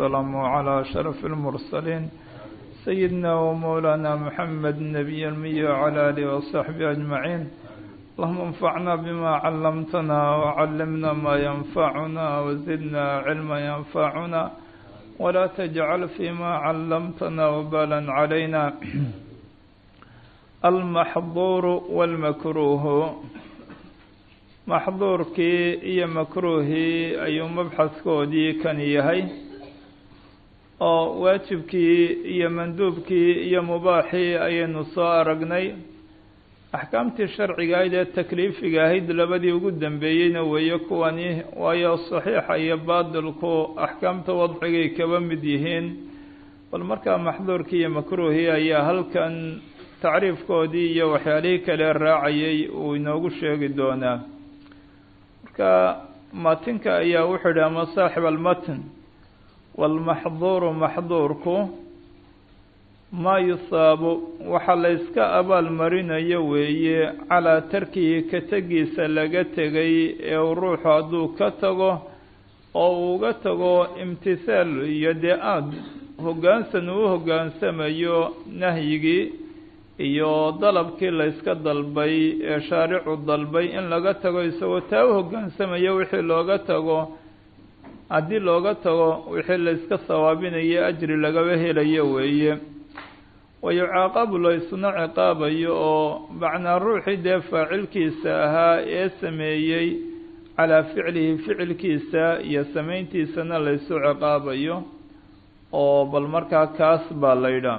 والسلام على أشرف المرسلين سيدنا ومولانا محمد النبي المي وعلى آله وصحبه أجمعين اللهم انفعنا بما علمتنا وعلمنا ما ينفعنا وزدنا علما ينفعنا ولا تجعل فيما علمتنا وبالا علينا المحظور والمكروه maxduurkii iyo makruuhii ayuu mabxaskoodii kan yahay oo waajibkii iyo manduubkii iyo mubaaxii ayaynu soo aragnay axkaamtii sharciga ahayd ee takliifiga ahayd labadii ugu dambeeyeyna weeye kuwani waayo saxiixa iyo baadilku axkaamta wadcigay kaba mid yihiin bal markaa maxduurkii iyo makruuhii ayaa halkan tacriifkoodii iyo waxyaalihii kale raacayay uu inoogu sheegi doonaa marka matinka ayaa wuxuu yidhi ama saaxib almatn waalmaxduuru maxduurku maa yusaabu waxa la yska abaal marinayo weeye calaa tarkihi ka tegiisa laga tegay ee uu ruuxu hadduu ka tago oo uu uga tago imtihaal iyo dee aada hoggaansan uu hoggaansamayo nahyigii iyo dalabkii la yska dalbay ee shaaricu dalbay in laga tago isagoo taa u hoggaansamayo wixii looga tago haddii looga tago wixii la yska sawaabinayo ajri lagaba helayo weeye wayucaaqabu la isna ciqaabayo oo macnaa ruuxii dee faacilkiisa ahaa ee sameeyey calaa ficlihi ficilkiisa iyo samayntiisana la ysu ciqaabayo oo bal markaa kaas baa la yidhaah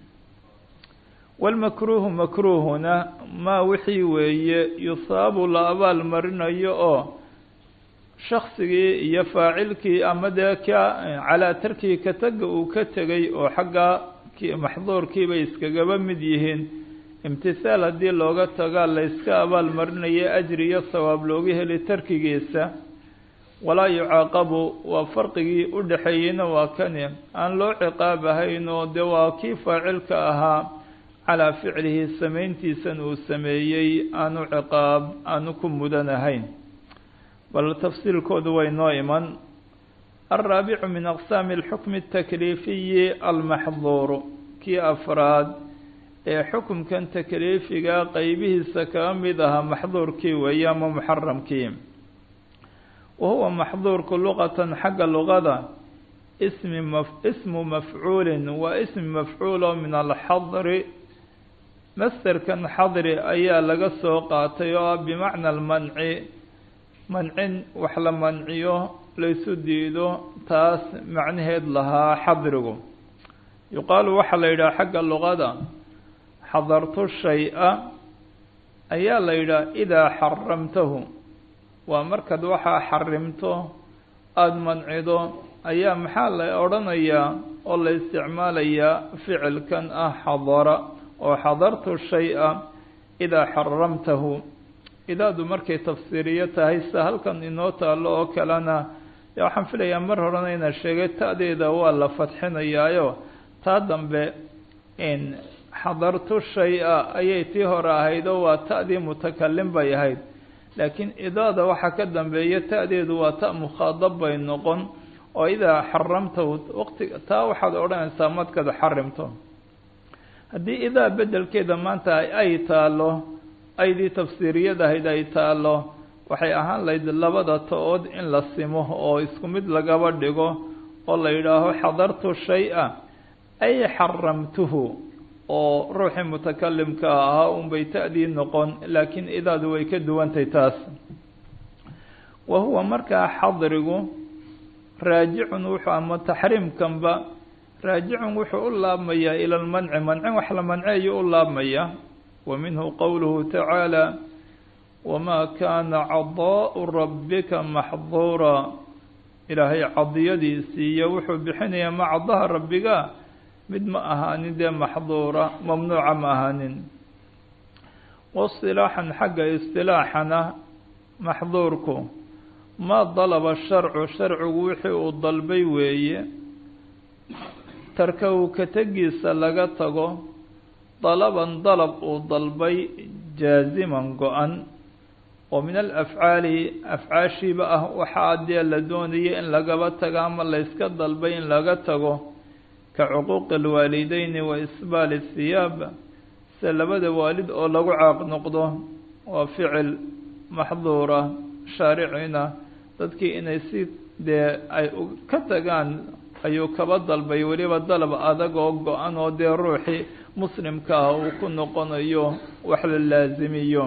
walmakruuhu makruuhuna maa wixii weeye yusaabu la abaal marinayo oo shaksigii iyo faacilkii ama dee ka calaa tarkihi ka taga uu ka tegay oo xaggaa maxduurkiibay iskagaba mid yihiin imtihaal haddii looga tagaa la yska abaal marinaya ajri iyo sawaab looga heli tarkigiisa walaa yucaaqabu waa farqigii u dhexeeyeyna waa kani aan loo ciqaab ahayn oo dee waa kii faacilka ahaa calaa ficlihi samayntiisan uu sameeyey aanu ciqaab aanu ku mudan ahayn bal tafsiilkoodu way noo iman alraabicu min aqsaami alxukmi atakliifiyi almaxduuru kii afraad ee xukumkan takliifiga qeybihiisa kaga mid ahaa maxduurkii weeye ama muxaramkii wa huwa maxduurku luqatan xagga luqada ismi maf ismu mafcuulin waa ismi mafcuul oo min alxadri masterkan xadri ayaa laga soo qaatay oo ah bimacna almanci mancin wax la manciyo laysu diido taas macnaheed lahaa xadrigu yuqaalu waxaa la yidhaha xagga luqada xadartu shay-a ayaa la yidhaha idaa xaramtahu waa markaad waxaa xarimto aada mancido ayaa maxaa la odhanayaa oo la isticmaalayaa ficilkan ah xadara oo xadartu shay-a idaa xaramtahu idaadu markay tafsiiriyo tahay sida halkan inoo taalo oo kalena waxaan filayaa mar horena ina sheegay ta'deeda waa la fadxinayaayo taa dambe in xadartu shay-a ayay tii hore ahayd oo waa ta'dii mutakalim bay ahayd laakiin idaada waxaa ka dambeeya ta'deedu waa ta mukhaadab bay noqon oo idaa xaramtahu waqti taa waxaad odhanaysaa markaad xarimto haddii idaa bedelkeeda maanta ay taalo aydii tafsiiriyadahayd ay taalo waxay ahaan lahayd labada ta-ood in la simo oo isku mid lagaba dhigo oo la yidhaaho xadartu shay-a ay xaramtuhu oo ruuxii mutakalimka ahaa unbay ta'dii noqon laakiin idaadu way ka duwantay taas wa huwa markaa xadrigu raajicun wuxuu ama taxriimkanba raajicun wuxuu u laabmayaa ila lmanci mancin wax la manceeyo u laabmaya wa minhu qowluhu tacaala wamaa kaana cadaau rabbika maxduura ilaahay cadiyadiisii iyo wuxuu bixinayaa ma cadaha rabbiga mid ma ahaanin dee maxduura mamnuuca ma ahaanin wasilaaxan xagga istilaaxana maxduurku maa dalaba sharcu sharcigu wixii uu dalbay weeye tarkahu ka tegiisa laga tago dalaban dalab uu dalbay jaaziman go-an oo min alafcaali afcaashiiba ah waxaa dee la doonaya in lagaba tago ama layska dalbay in laga tago ka cuquuqi alwaalideyni wa isbaali thiyaab se labada waalid oo lagu caaq noqdo waa ficil maxduura shaaricina dadkii inay si dee ay ka tagaan ayuu kaba dalbay weliba dalab adag oo go-an oo dee ruuxii muslimka ah uu ku noqonayo wax la laasimiyo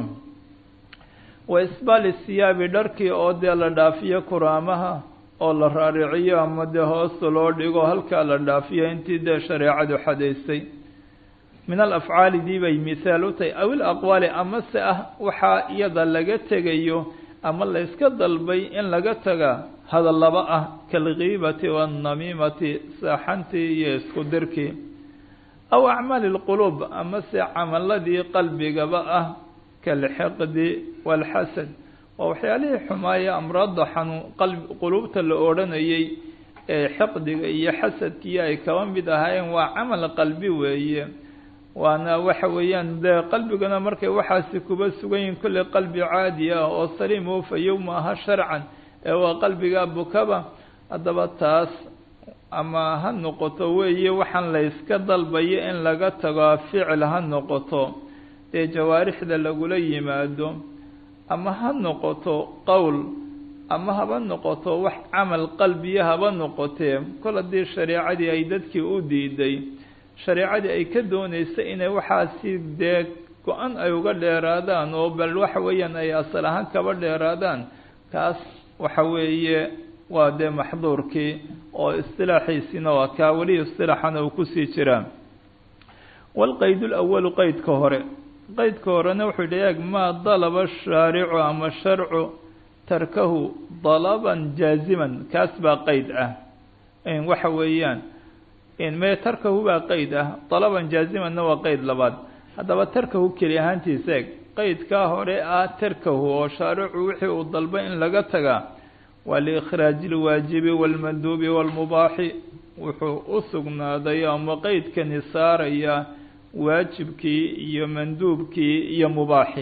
wa isbaali siyaabi dharkii oo dee la dhaafiyo kuraamaha oo la raariciyo ama dee hoosta loo dhigo halkaa la dhaafiyo intii dee shareecadu xadaysay min alafcaali dii bay mithaal u tahay aw ilaqwaali amase ah waxaa iyada laga tegayo ama layska dalbay in laga taga hadallaba ah kaalgiibati waannamiimati saaxantii iyo isku dirkii aw acmaali lquluub amase camaladii qalbigaba ah kaalxiqdi waalxasad waa waxyaalihii xumaaya amraadda xanuun qalb quluubta la odhanayay ee xiqdiga iyo xasadkiiyo ay kaba mid ahaayeen waa camal qalbi weeye waana waxa weeyaan dee qalbigana markay waxaasi kuba sugan yihin kolley qalbi caadi ah oo saliim oo fayow ma aha sharcan ee waa qalbiga bukaba haddaba taas ama ha noqoto weeye waxaan layska dalbayo in laga tago ficil ha noqoto dee jawaarixda lagula yimaado ama ha noqoto qowl ama haba noqoto wax camal qalbiya haba noqotee kol haddii shareecadii ay dadkii u diiday shareecadii ay ka doonaysa inay waxaasi dee go-an ay uga dheeraadaan oo bal waxa weeyaan ay asal ahaan kaba dheeraadaan kaas waxa weeye waa dee maxduurkii oo istilaaxiisiina waa kaa weli istilaaxana uu kusii jiraa walqayd lawalu qeydka hore qeydka horena wuxuu yidhi eeg maa dalaba shaaricu ama sharcu tarkahu dalaban jaaziman kaas baa qeyd ah waxa weeyaan me tarkahu baa qeyd ah dalaban jaazimanna waa qeyd labaad haddaba tarkahu keli ahaantiisa eeg qeydkaa hore ah tarkahu oo shaaricu wixii uu dalbay in laga tagaa waa liikhraaji ilwaajibi waalmanduubi waalmubaaxi wuxuu u sugnaaday ama qeydkani saaraya waajibkii iyo manduubkii iyo mubaaxi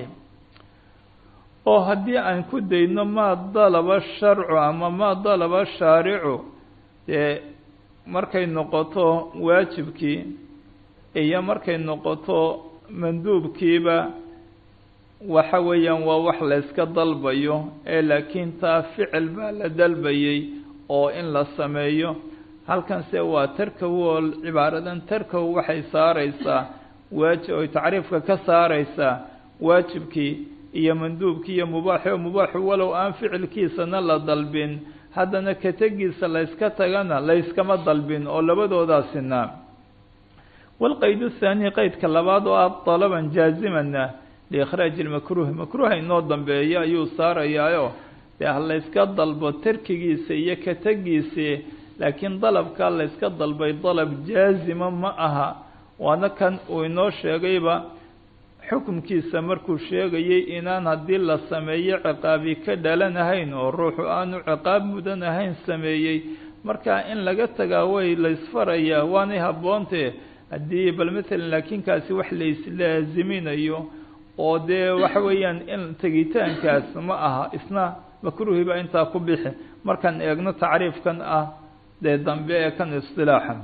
oo haddii aan ku dayno maa dalaba sharcu ama maa dalaba shaaricu dee markay noqoto waajibkii iyo markay noqoto manduubkiiba waxa weeyaan waa wax layska dalbayo ee laakiin taa ficil baa la dalbayay oo in la sameeyo halkanse waa tarkahu oo cibaaradan tarkahu waxay saareysaa waaji oy tacriifka ka saareysaa waajibkii iyo manduubkii iyo mubaaxi oo mubaaxu walow aan ficilkiisana la dalbin haddana kategiisa layska tagana layskama dalbin oo labadoodaasina walqayd thaani qeydka labaad oo ah dalaban jaazimana liikhraaji lmakruuhi makruuha inoo dambeeya ayuu saarayaayo dee ha layska dalbo tarkigiisa iyo kategiisi laakiin dalabkaa layska dalbay dalab jaazima ma aha waana kan uu inoo sheegayba xukumkiisa markuu sheegayay inaan haddii la sameeyo ciqaabi ka dhalanahayn oo ruuxu aanu ciqaab mudan ahayn sameeyey marka in laga tagaa way laysfarayaa waanay haboontee haddii bal matalan laakiin kaasi wax layslaaziminayo oo dee waxa weeyaan in tegitaankaas ma aha isna makruuhiba intaa ku bixi markaan eegno tacriifkan ah dee dambe ee kan istilaaxa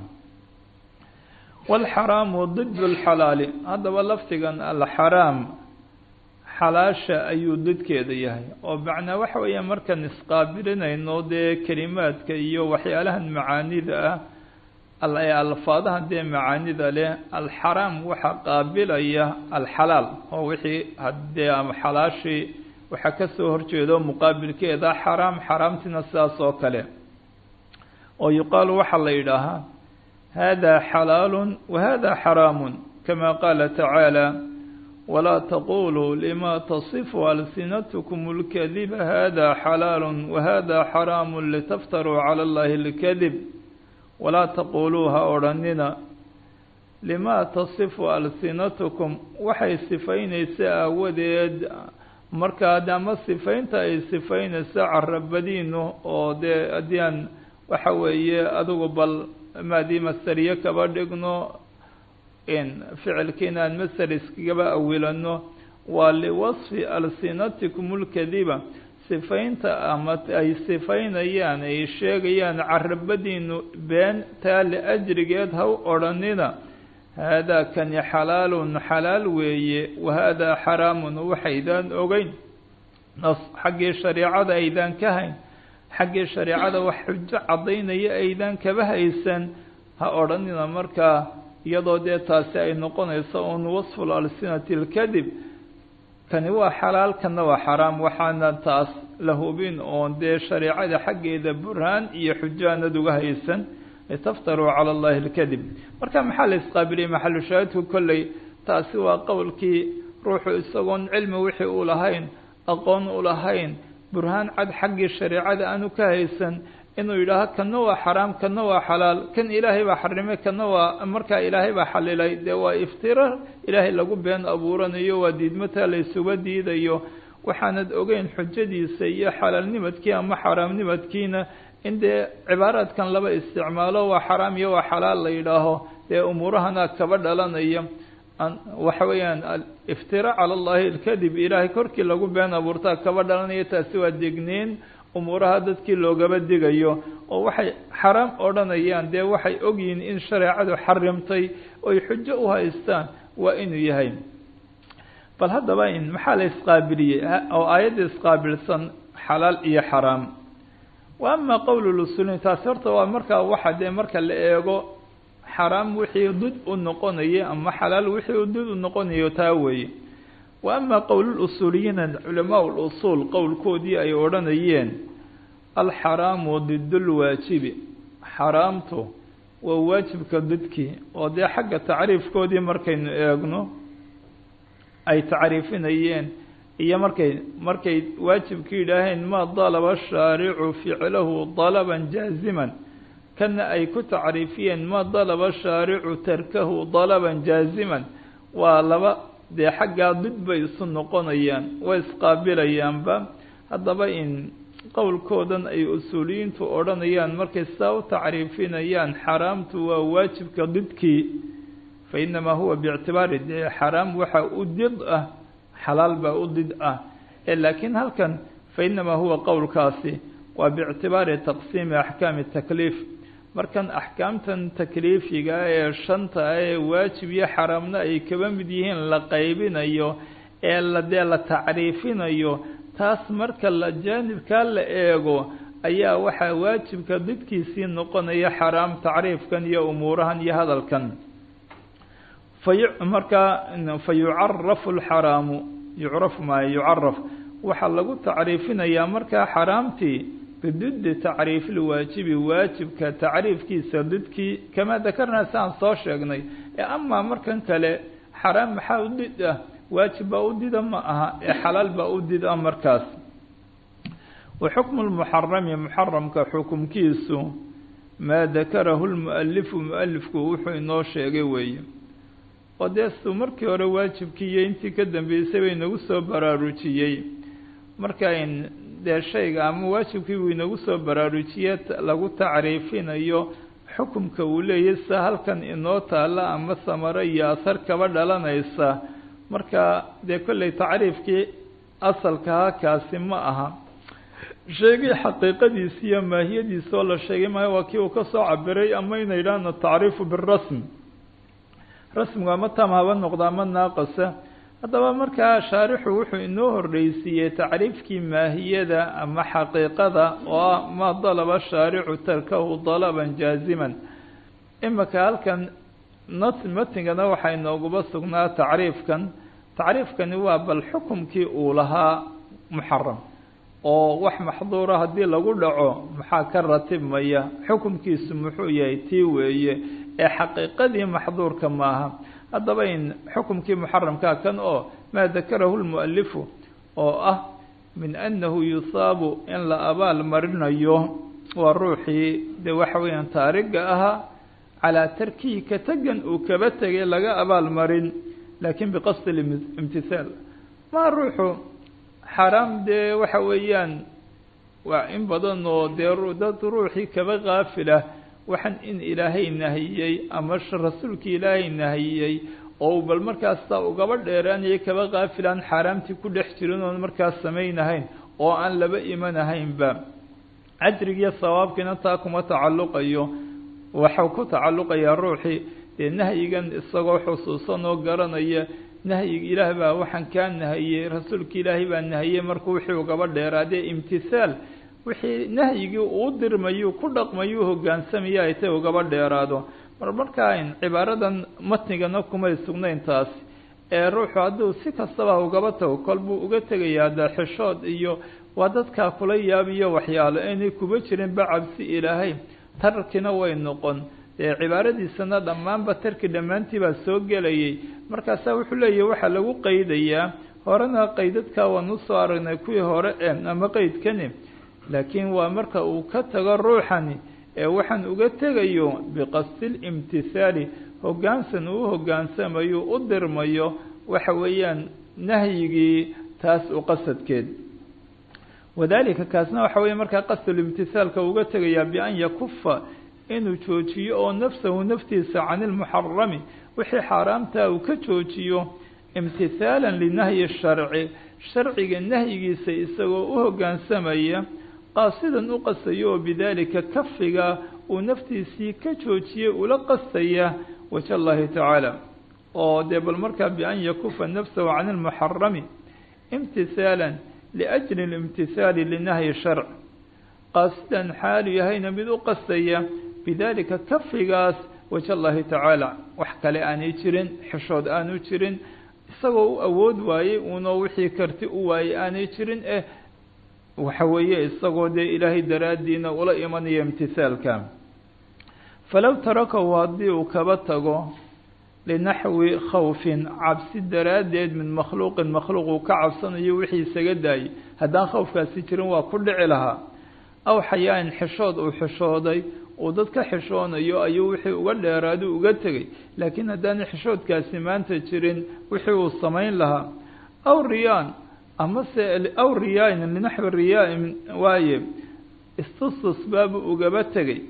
waalxaraamu did lxalaali haddaba lafdigan alxaraam xalaasha ayuu didkeeda yahay oo macnaa waxa weeya markaan isqaabilinayno dee kelimaadka iyo waxyaalahan macaanida ah alfaadahan dee macaanida leh alxaraam waxaa qaabilaya alxalaal oo wixii hadee ama xalaashii waxaa kasoo horjeedo muqaabilkeeda xaraam xaraamtina sidaas oo kale oo yuqaalu waxaa la yidhaahaa hada xalaalu wahada xaraamu kama qaala tacaala walaa taquluu lima tasifu alsinatkum اlkadiba hada xalaalu wahada xaraamu litaftaruu cala allahi اlkadib walaa taquluu ha odhanina limaa tasifu alsinatukum waxay sifaynaysa aawadeed markaad ama sifaynta ay sifaynaysa carabadiinu oo dee haddii aan waxa weeye adigu bal maadii masteriye kaba dhigno in ficilkiina aan master iskagaba awilano waa liwasfi alsinatikum lkadiba sifaynta ama ay sifaynayaan ay sheegayaan carabadiinu been taa liajrigeed ha u odhanina haadaa kani xalaalun xalaal weeye wa haadaa xaraamun waxaydaan ogeyn nas xaggii shareecada aydaan ka hayn xaggii shareecada wax xujo caddaynaya aydaan kaba haysan ha odhanina markaa iyadoo dee taasi ay noqonayso un wasful alsinati alkadib kani waa xalaal kana waa xaraam waxaana taas la hubin oon dee shareecada xaggeeda burhaan iyo xujo aanad uga haysan litaftaruu cala allahi alkadib marka maxaa la isqaabiliyey maxalu shaahidku kolley taasi waa qowlkii ruuxu isagoon cilmi wixii u lahayn aqoon u lahayn burhaan cad xaggii shareecada aanu ka haysan inuu yidhaaho kana waa xaraam kana waa xalaal kan ilaahay baa xarimay kana waa markaa ilaahay baa xalilay dee waa iftira ilaahay lagu been abuuranayo waa diidmataa la isuga diidayo waxaanad ogeyn xujadiisa iyo xalaalnimadkii ama xaaraamnimadkiina in dee cibaaraadkan laba isticmaalo waa xaraam iyo waa xalaal la yidhaaho dee umuurahana kaba dhalanaya waxa weeyaan iftira cala allahi alkadib ilaahay korkii lagu been abuurtaa kaba dhalanaya taasi waa degneyn umuuraha dadkii loogaba digayo oo waxay xaraam odhanayaan dee waxay ogyihiin in shareecadu xarimtay oy xujo u haystaan waa inuu yahay bal haddaba in maxaa la isqaabiliyey oo aayadda isqaabilsan xalaal iyo xaraam wa ama qowl lusuliin taasi horta waa markaa waxa dee marka la eego xaraam wixii dud u noqonaya ama xalaal wixii dud u noqonayo taa weeye wa ama qowlulusuuliyiina culamaa lusuul qowlkoodii ay odhanayeen alxaraamu didulwaajibi xaraamtu waa waajibka didkii oo dee xagga tacriifkoodii markaynu eegno ay tacriifinayeen iyo markay markay waajibka yidhaaheen ma dalaba shaaricu ficlahu dalaban jaaziman kana ay ku tacriifiyeen ma dalaba shaaricu tarkahu dalaban jaaziman waa laba dee xaggaa did bay isu noqonayaan way isqaabilayaanba haddaba in qowlkoodan ay usuuliyiintu odhanayaan markay saa u tacriifinayaan xaraamtu waa waajibka didkii fa inamaa huwa biictibaari dee xaraam waxa u did ah xalaal baa u did ah ee laakiin halkan fa inamaa huwa qowlkaasi waa biictibaari taqsiimi axkaami takliif markan axkaamtan takliifiga ee shanta ee waajib iyo xaraamna ay kaba mid yihiin la qaybinayo ee la dee la tacriifinayo taas marka la jaanibkaa la eego ayaa waxaa waajibka didkiisii noqonaya xaraam tacriifkan iyo umuurahan iyo hadalkan fayu markaa fa yucarafu alxaraamu yucrafu maayo yucaraf waxaa lagu tacriifinayaa markaa xaraamtii bididi tacriif lwaajibi waajibka tacriifkiisa didkii kamaa dakarnaa si aan soo sheegnay ee amaa markan kale xaraam maxaa u did ah waajib baa u dida ma aha ee xalaal baa u did ah markaas wa xukmu lmuxarami muxaramka xukumkiisu maa dakarahu lmualifu mualifku wuxuu inoo sheegay weeye oo dee suu markii hore waajibkii iyo intii ka dambeysay bay inagu soo baraarujiyey markayn dee shayga ama waajibkii buu inagu soo baraarujiye lagu tacriifinayo xukumka uu leeyahy sida halkan inoo taalla ama samaro iyo asar kaba dhalanaysa marka dee kolley tacriifkii asalkaha kaasi ma aha sheegay xaqiiqadiisi iyo maahiyadiisa oo la sheegay maayo waa kii uu ka soo cabiray ama ina yidhaahno atacriifu birasm rasmigu ama tam haba noqda ama naaqasa haddaba markaa shaarixu wuxuu inoo horreysiiyey tacriifkii maahiyada ama xaqiiqada oo ah maa dalaba shaaricu tarkahu dalaban jaaziman imika halkan not matingana waxaa inooguba sugnaa tacriifkan tacriifkani waa bal xukumkii uu lahaa muxaram oo wax maxduura haddii lagu dhaco maxaa ka ratibmaya xukumkiisu muxuu yahay tii weeye ee xaqiiqadii maxduurka maaha haddaba in xukumkii muxaramkaa kan oo maa dakarahu lmualifu oo ah min annahu yusaabu in la abaal marinayo waa ruuxii dee waxa weeyaan taariga ahaa calaa tarkihi ka tegan uu kaba tegay laga abaal marin laakiin biqasdi imtihaal maa ruuxu xaraam dee waxa weeyaan waa in badan oo dee dad ruuxii kaba kaafilah waxaan in ilaahay nahiyey ama rasuulkii ilaahay nahiyey oo bal markaasta ugaba dheeraanaya kaba kaafilaan xaaraamtii ku dhex jirin oon markaas samaynahayn oo aan laba imanahaynba ajrigiiyo sawaabkiina taa kuma tacalluqayo waxau ku tacalluqayaa ruuxii dee nahyigan isagoo xusuusan oo garanaya nahyiga ilaah baa waxaan kaa nahiyey rasuulka ilaahay baa nahiyey markuu wixii ugaba dheeraadee imtihaal wixii nahyigii uu dirmayuu ku dhaqmayuu hogaansamaya ay tay ugaba dheeraado mar markaa cibaaradan matnigana kumay sugnayn taasi ee ruuxu hadduu si kastaba ugaba tago kol buu uga tegayaa dee xishood iyo waa dadkaa kula yaabiyo waxyaalo aynay kuba jirinba cabsi ilaahay tarkina way noqon dee cibaaradiisana dhammaanba tarki dhammaantii baa soo gelayay markaasaa wuxuu leeyahy waxaa lagu qeydayaa horena qeydadkaa waan usoo aragnay kuwii hore e ama qeydkani laakiin waa marka uu ka tago ruuxani ee waxaan uga tegayo biqasdi limtihaali hoggaansan uu hoggaansamayo u dirmayo waxa weeyaan nahyigii taas u qasadkeed wadalika kaasna waxa weeye markaa qasdulimtisaalka uga tegayaa bian yakufa inuu joojiyo oo nafsahu naftiisa can ilmuxarami wixii xaaraamtaa uu ka joojiyo imtihaalan linahyi sharci sharciga nahyigiisa isagoo u hoggaansamaya qaasidan u qastayo oo bidaalika kafiga uu naftiisii ka joojiyey ula qastaya waja allahi tacaala oo dee bal markaa bian yakufa nafsahu can ilmuxarami imtisaalan liajli اlimtihaali linahyi sharc qaasidan xaalu yahayna mid u qastaya bidaalika kafigaas waja allahi tacaala wax kale aanay jirin xishood aanu jirin isagoo u awood waayey uunoo wixii karti u waayey aanay jirin eh waxa weeye isagoo dee ilaahay daraaddiina ula imanaya imtisaalka falow tarakahu haddii uu kaba tago linaxwi khawfin cabsi daraaddeed min makhluuqin makhluuq uu ka cabsanayo wixii isaga daayay haddaan khawfkaasi jirin waa ku dhici lahaa aw xayaain xishood uu xishooday uu dad ka xishoonayo ayuu wixii uga dheeraadu uga tegay laakiin haddaana xishoodkaasi maanta jirin wixii uu samayn lahaa aw riyaan amase aw riyaain linaxwi riyaain waaye istustus baabu ugaba tegay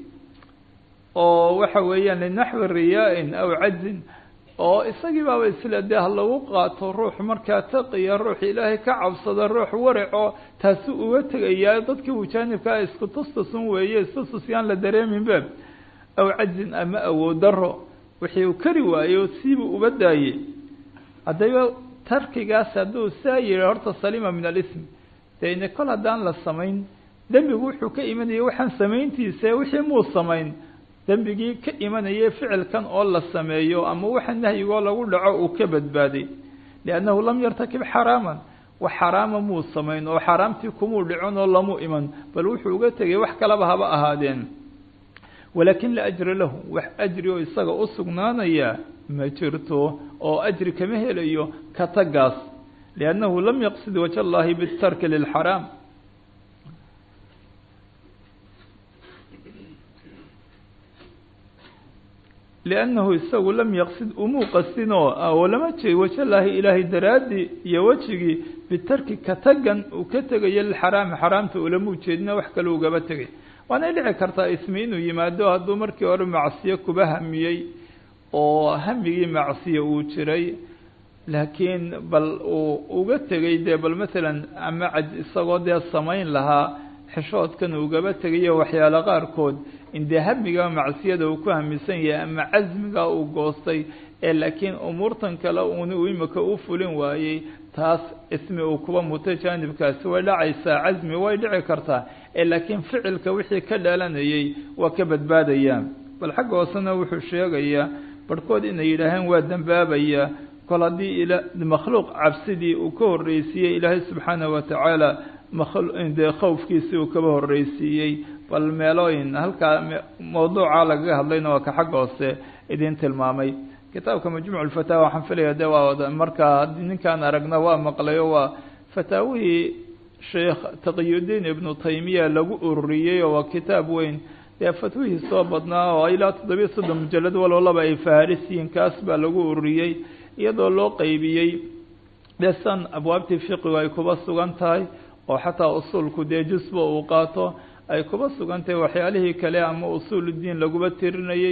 oo waxa weeyaan linaxwi riyaa-in aw cajzin oo isagii baaba isla dee ha lagu qaato ruux markaa taqiya ruux ilaahay ka cabsada ruux waraco taasi uga tegayaa dadkii uu jaanibkaa isku tustusun weeye istustus yaan la dareeminba aw cajzin ama awood daro wixii uu kari waayo siibuu uba daayey haddaba tarkigaas hadduu saa yihi horta salima min alism dee ine kol haddaan la samayn dembigu wuxuu ka imanaya waxaan samayntiisa wixii muu samayn dembigii ka imanayay ficilkan oo la sameeyo ama waxa nahyigoo lagu dhaco uu ka badbaaday liannahu lam yartakib xaraaman wax xaraama muu samayn oo xaaraamtii kumuu dhicin oo lamu iman bal wuxuu uga tegay wax kalaba haba ahaadeen walaakin la ajra lahu wax ajri oo isaga u sugnaanaya ma jirto oo ajri kama helayo ka tagaas liannahu lam yaqsid waja allahi bitarki lilxaraam liannahu isagu lam yaqsid umuu qastin oo lama jeey wajalaahi ilaahay daraaddii iyo wejigii bitarki ka tagan uu ka tegayo lilxaraami xaraamta ulamuu jeedina wax kale ugaba tegay waanay dhici kartaa ismi inuu yimaado hadduu markii hore macsiyo kuba hamiyey oo hamigii macsiyo uu jiray laakiin bal uu uga tegay dee bal masalan ama caj isagoo dee samayn lahaa xishoodkan ugaba tegayo waxyaalo qaarkood in dee hamiga macsiyada uu ku hamisan yahay ama casmiga uu goostay ee laakiin umuurtan kale uuna imika u fulin waayey taas ismi uu kuba mutay jaanibkaasi way dhacaysaa casmi way dhici kartaa ee laakiin ficilka wixii ka dhalanayay waa ka badbaadayaan bal xagga hoosena wuxuu sheegayaa barhkood inay yidhaaheen waa dembaabayaa kol haddii ila makhluuq cabsidii uu ka horreysiiyey ilaahay subxaanahu watacaala dee khawfkiisii uu kaba horreysiiyey bal meelooyin halkaa mawduuca lagaga hadlayna waa ka xagga hoose idin tilmaamay kitaabka majmuuc lfataawa waxaan filaya de waa markaa ninkaan aragna waa maqlayo waa fataawihii sheekh taqiyudiin ibnu taymiya lagu ururiyey oo waa kitaab weyn dee fatwihii soo badnaa oo ilaa toddobiyo soddon mujalad waloo laba ay faharisiyiin kaas baa lagu ururiyey iyadoo loo qeybiyey dee san abwaabtii fiqigu ay kuba sugan tahay oo xataa usuulku dee jusba uu qaato ay kuba sugan tahay waxyaalihii kale ama usuuludiin laguba tirinayey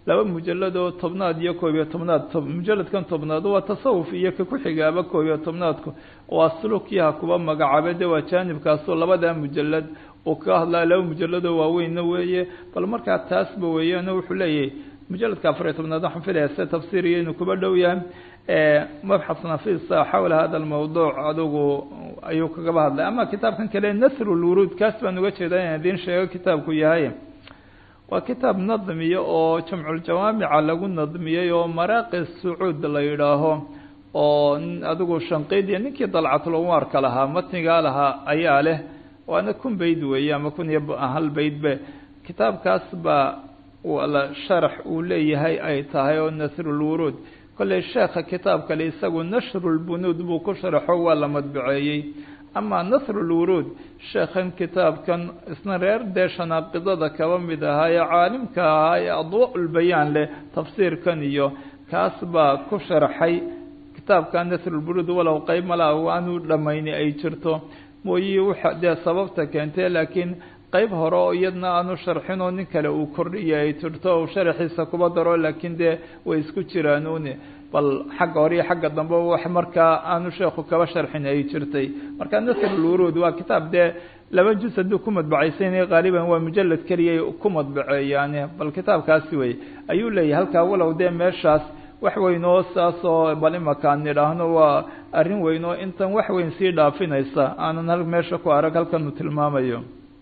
laba mujalad oo tobnaad iyo koob iyo tobnaad mujaladkan tobnaad waa tasawuf iyo ka ku-xigaaba koob iyo tobnaadku waa sulukiyaha kuba magacaaba de waa jaanibkaasoo labadaa mujalad uu kaga hadlaya laba mujaladoo waaweynna weeye bal markaa taasba weeyaan wuxuu leeyahay mujaladka afar iyo tobnaad waxaan filaya se tafsiiriyo inuu kuba dhow yahay mabxas nafisa xawla hada almawduuc adigu ayuu kagaba hadlay ama kitaabkan kale nasr lwuruud kaas baan uga jeedaa inaan idiin sheego kitaabku yahay waa kitaab nadmiya oo jamculjawaamica lagu nadmiyey oo maraaqi sacuud la yidhaaho oo adigu shanqiidiya ninkii dalcatulwarka lahaa matnigaa lahaa ayaa leh waana kun bayd weeye ama kun iyo hal baydbe kitaabkaas baa la sharax uu leeyahay ay tahay oo nasrulwuruud kolley sheekha kitaab kale isagu nashrulbunuud buu ku sharaxo waa la madbaceeyey ama nasrulwuruud sheekhan kitaabkan isna reer dee shanaaqidada kaba mid ahaa ee caalimka ahaa ee adwaa-ulbayaan leh tafsiirkan iyo kaas baa ku sharaxay kitaabka nasrulbunuud walow qeyb malaa aanu dhammayni ay jirto mooyi waxa dee sababta keentay laakiin qeyb hore oo iyadna aanu sharxin oo nin kale uu kordhiya ay jirto uu sharaxiisa kuba daro laakiin dee way isku jiraanuune bal xagga hore iyo xagga dambe wax markaa aanu sheekhu kaba sharxin ay jirtay marka nasrulwuruud waa kitaab dee laba juz hadduu ku madbacaysayna qaaliban waa mujalad keliyay ku madbaceeyaane bal kitaabkaasi wey ayuu leeyahay halkaa walow dee meeshaas wax weyn oo saasoo bal imakaan nidhaahno waa arrin weyn oo intan wax weyn sii dhaafinaysa aanan hal meesha ku arag halkanu tilmaamayo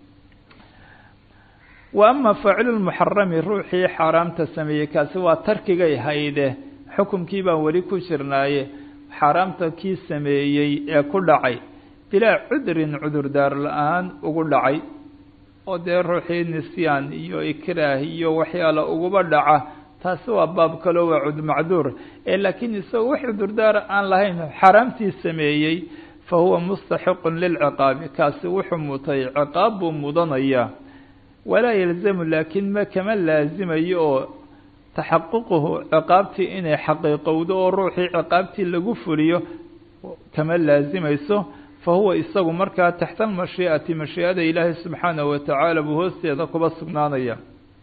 wa ama faacilulmuxarami ruuxii xaaraamta sameeyey kaasi waa tarkigay hayde xukumkii baan weli ku jirnaaye xaaraamta kii sameeyey ee ku dhacay bilaa cudrin cudurdaar la-aan ugu dhacay oo dee ruuxii nisyaan iyo ikraah iyo waxyaala uguba dhaca taasi waa baab kaleo waa cud macduur ee laakiin isagoo wax cudurdaara aan lahayn xaaraamtii sameeyey fa huwa mustaxiqun lilciqaabi kaasi wuxuu mutay ciqaab buu mudanaya walaa yalzamu laakiin ma kama laazimayo oo taxaququhu ciqaabtii inay xaqiiqowdo oo ruuxii ciqaabtii lagu fuliyo kama laazimayso fa huwa isagu markaa taxta almashii'ati mashii'ada ilaahay subxaanahu watacaala buu hoosteeda kuba sugnaanaya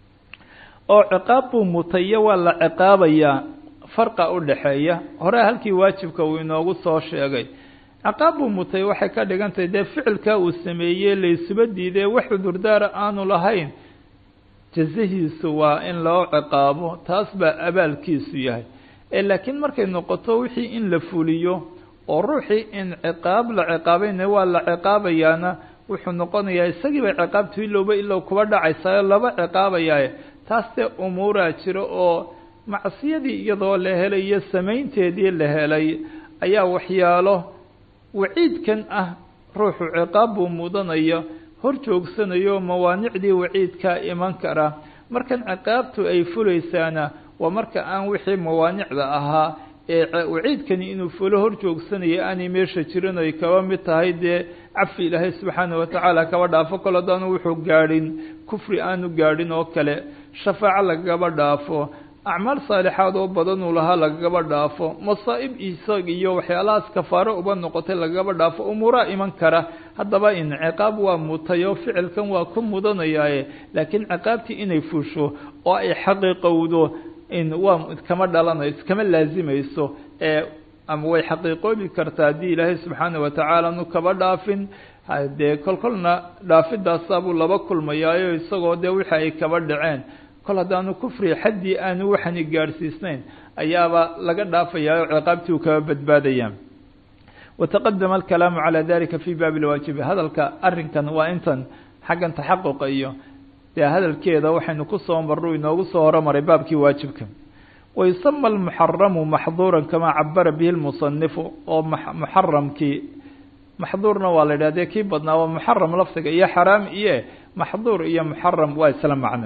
oo ciqaab buu mutayo waa la ciqaabayaa farqa u dhaxeeya horea halkii waajibka uu inoogu soo sheegay ciqaab buu mutay waxay ka dhigan tahay dee ficilkaa uu sameeyey laysuba diidee wax cudurdaara aanu lahayn jazahiisu waa in loo ciqaabo taas baa abaalkiisu yahay ee laakiin markay noqoto wixii in la fuliyo oo ruuxii in ciqaab la ciqaabayna waa la ciqaabayaana wuxuu noqonayaa isagii bay ciqaabtu ilowba ilow kuba dhacaysayo laba ciqaabayaaye taas dee umuuraa jiro oo macsiyadii iyadoo la helay iyo samaynteedii la helay ayaa waxyaalo waciidkan ah ruuxu ciqaab buu mudanaya hor joogsanayo mawaanicdii waciidkaa iman kara markan ciqaabtu ay fulaysaana waa marka aan wixii mawaanicda ahaa ee waciidkani inuu fulo hor joogsanayo aanay meesha jirin ay kaba mid tahay dee cafi ilaahay subxaana watacaala kaba dhaafo kol haddaanu wuxuu gaadhin kufri aanu gaadhin oo kale shafaaco lagaba dhaafo acmaal saalixaad oo badan uu lahaa lagaba dhaafo masaa'ib isag iyo waxyaalahaas kafaaro uba noqotay lagaba dhaafo umuuraa iman kara haddaba in ciqaab waa mutayo ficilkan waa ku mudanayaaye laakiin ciqaabtii inay fusho oo ay xaqiiqowdo in waa kama dhalanayso kama laazimayso ee ama way xaqiiqoobi kartaa haddii ilaahay subxaana watacaala nu kaba dhaafin dee kol kolna dhaafidaasaabuu laba kulmayaayo isagoo dee wixi ay kaba dhaceen kol haddaanu kufri xaddii aanu waxani gaadhsiisnayn ayaaba laga dhaafayaayo ciqaabtii uu kaba badbaadaya wataqadama alkalaamu calaa dalika fi baabi lwaajibi hadalka arrinkan waa intan xaggan taxaquqa iyo dee hadalkeeda waxaynu kusoo marru inoogu soo horomaray baabkii waajibka wayusama almuxaramu maxduuran kamaa cabara bihi lmusanifu oo muxaramkii maxduurna waa la yidhah dee kii badnaa waa muxaram lafdiga iyo xaraam iyo maxduur iyo muxaram waa isla macno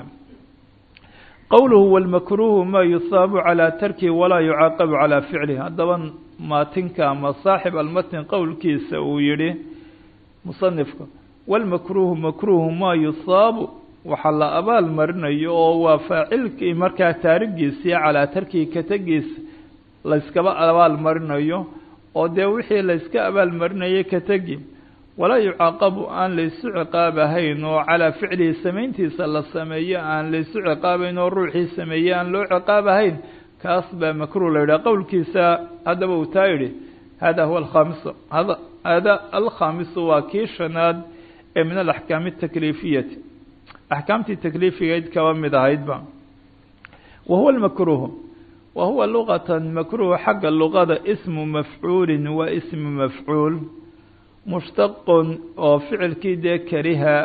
qowluhu walmakruuhu maa yusaabu calaa tarkihi walaa yucaaqabu calaa ficlihi haddaba maatinka ama saaxib almatn qowlkiisa uu yihi musanifka walmakruuhu makruuhu maa yusaabu waxaa la abaal marinayo oo waa faacilkii markaa taarigiisii calaa tarkihi katagiisa layskaba abaal marinayo oo dee wixii layska abaal marinayay kategi walaa yucaaqabu aan laysu ciqaabahayn oo calaa ficlihi samayntiisa la sameeyo aan laysu ciqaabayn oo ruuxii sameeye aan loo ciqaabahayn kaas baa makruh la yidhaha qowlkiisa haddaba uu taa yidhi hada huwa alkhaamisu hada hada alkhaamisu waa kii shanaad ee min alaxkaami atakliifiyati axkaamtii takliifigayd kaba mid ahaydba wa huwa lmakruhu wa huwa luqatan makruh xagga luqada ismu mafcuulin waa ismu mafcuul mushtaqun oo ficilkii dee kariha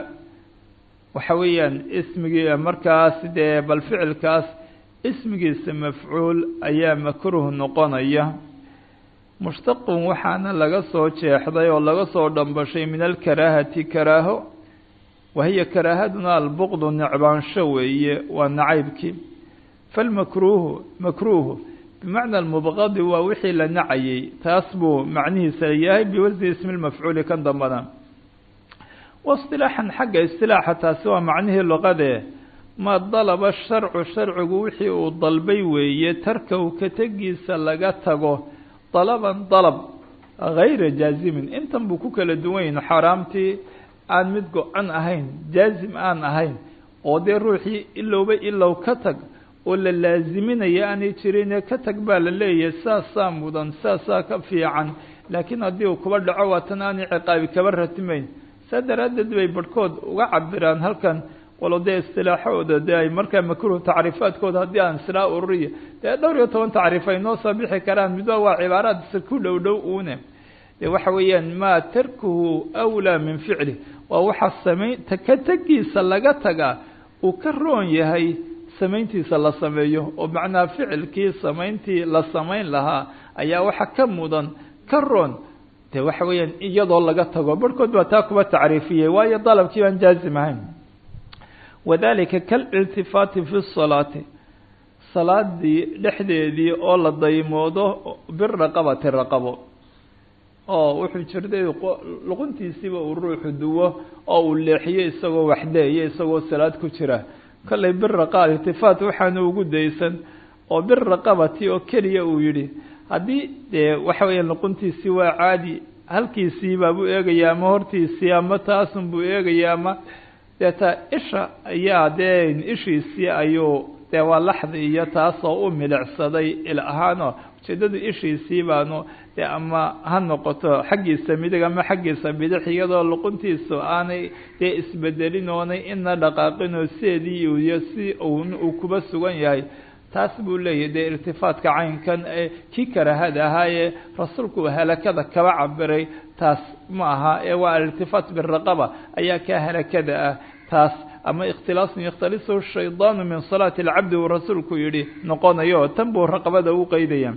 waxa weeyaan ismigii markaas dee bal ficilkaas ismigiisa mafcuul ayaa makruh noqonaya mushtaqun waxaana laga soo jeexday oo laga soo dhambashay min alkaraahati karaaho wahiya karaahaduna albuqdu necbaansho weeye waa nacaybkii falmakruuhu makruuhu bimacna almubqadi waa wixii la nacayay taas buu macnihiisa yahay biwasni ismi lmafcuuli kan dambana waistilaaxan xagga istilaaxa taasi waa macnihii luqadee maa dalaba sharcu sharcigu wixii uu dalbay weeye tarkahu ka tegiisa laga tago dalaban dalab gayra jaazimin intan buu ku kala duwan yahin xaaraamtii aan mid go-an ahayn jaazim aan ahayn oo dee ruuxii ilowba ilow ka tag oo la laaziminaya aanay jirine ka tag baa la leeyahay saasaa mudan saasaa ka fiican laakiin haddii uu kuba dhaco waatan aanay ciqaabi kaba ratimayn saa daraaddeed bay barhkood uga cabiraan halkan walo dee istilaaxooda dee ay markaa makruh tacriifaadkooda haddii aan silaa ururiya dee dhowr iyo toban tacriif ay noo soo bixi karaan midba waa cibaaraadsa ku dhow dhow uune dee waxa weeyaan maa tarkuhu awlaa min ficli waa waxaa samayn ka tegiisa laga tagaa uu ka roon yahay samayntiisa la sameeyo oo macnaa ficilkii samayntii la samayn lahaa ayaa waxa ka mudan ka roon dee waxa weeyaan iyadoo laga tago barhkood baa taa kuba tacriifiyey waayo dalabkii baan jaazim ahayn wadalika kaliltifaati fi salaati salaadii dhexdeedii oo la daymoodo biraqabati raqabo oo wuxuu jirtay luquntiisiiba uu ruuxu duwo oo uu leexiyo isagoo waxleeya isagoo salaad ku jira kollay biraqa iltifaat waxaana ugu daysan oo biraqabati oo keliya uu yidhi haddii dee waxa weeya luquntiisii waa caadi halkiisii baabuu eegaya ama hortiisii ama taasun buu eegaya ama deeta isha ayaa dee ishiisii ayuu dee waa laxdi iyo taasoo u milicsaday il ahaanoo ujeedadu ishiisii baanu dee ama ha noqoto xaggiisa midig ama xaggiisa bidix iyadoo luquntiisu aanay dee isbedelin oonay ina dhaqaaqinoo sideedii iyo si uu kuba sugan yahay taas buu leeyahay dee irtifaatka caynkan ee kii karahada ahaayee rasuulku halakada kaba cabiray taas ma aha ee waa alirtifaat biraqaba ayaa kaa halakada ah taas ama ikhtilaasun yakhtalisu shaydaanu min salaati alcabdi uu rasuulku yihi noqonayo tan buu raqabada u qeydaya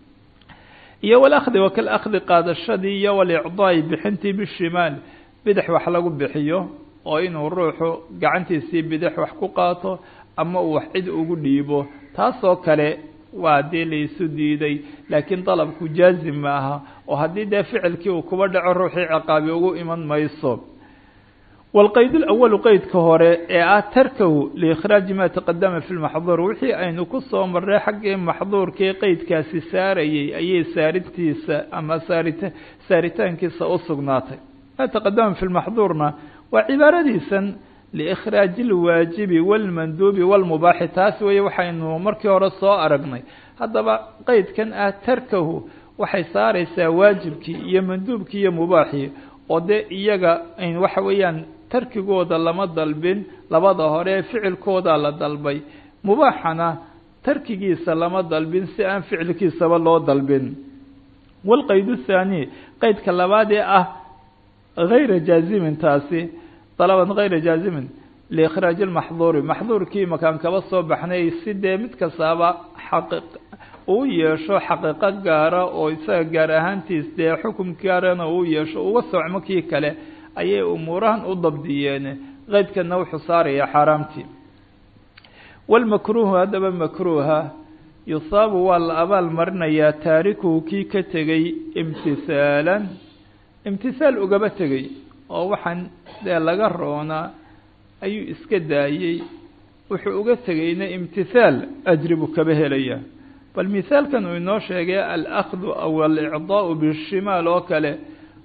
iyo walakdi wa kal akhdi qaadashadii iyo walicdaai bixintii bishimaal bidix wax lagu bixiyo oo inuu ruuxu gacantiisii bidix wax ku qaato ama uu wax cid ugu dhiibo taasoo kale waa dee laysu diiday laakiin dalabku jaazim ma aha oo haddii dee ficilkii uu kuba dhaco ruuxii ciqaabi ugu iman mayso wاlqayd اأwalu qeydka hore ee ah tarkahu liikhraaji ma taqadama fi lmaxduur wixii aynu ku soo marray xaggii maxduurkii qeydkaasi saarayay ayay saarintiisa ama saarita saaritaankiisa u sugnaatay ma taqadama fi lmaxduurna waa cibaaradiisan liikhraaji اlwaajibi wاlmanduubi wاlmubaaxi taas weeye waxaynu markii hore soo aragnay haddaba qeydkan ah tarkahu waxay saaraysaa waajibkii iyo manduubkii iyo mubaaxii oo dee iyaga waxa weeyaan tarkigooda lama dalbin labada hore ficilkooda la dalbay mubaaxana tarkigiisa lama dalbin si aan ficilkiisaba loo dalbin walqayd thaani qeydka labaad ee ah hayra jaazimin taasi dalaban hayra jaazimin liikhraaji lmaxduuri maxduurkii makaan kaba soo baxnay si dee mid kastaaba xaqi uu yeesho xaqiiqo gaara oo isaga gaar ahaantiis dee xukum gaarana uu yeesho uga socmo kii kale ayay umuurahan u dabdiyeen qeydkana wuxuu saarayaa xaaraamtii walmakruuhu haddaba makruuha yusaabu waa la abaal marinayaa taarikuhu kii ka tegey imtisaalan imtisaal ugaba tegey oo waxaan dee laga roonaa ayuu iska daayey wuxuu uga tegeyna imtihaal ajri buu kaba helayaa bal mihaalkan uu inoo sheegay alakdu aw alicdaau bishimaal oo kale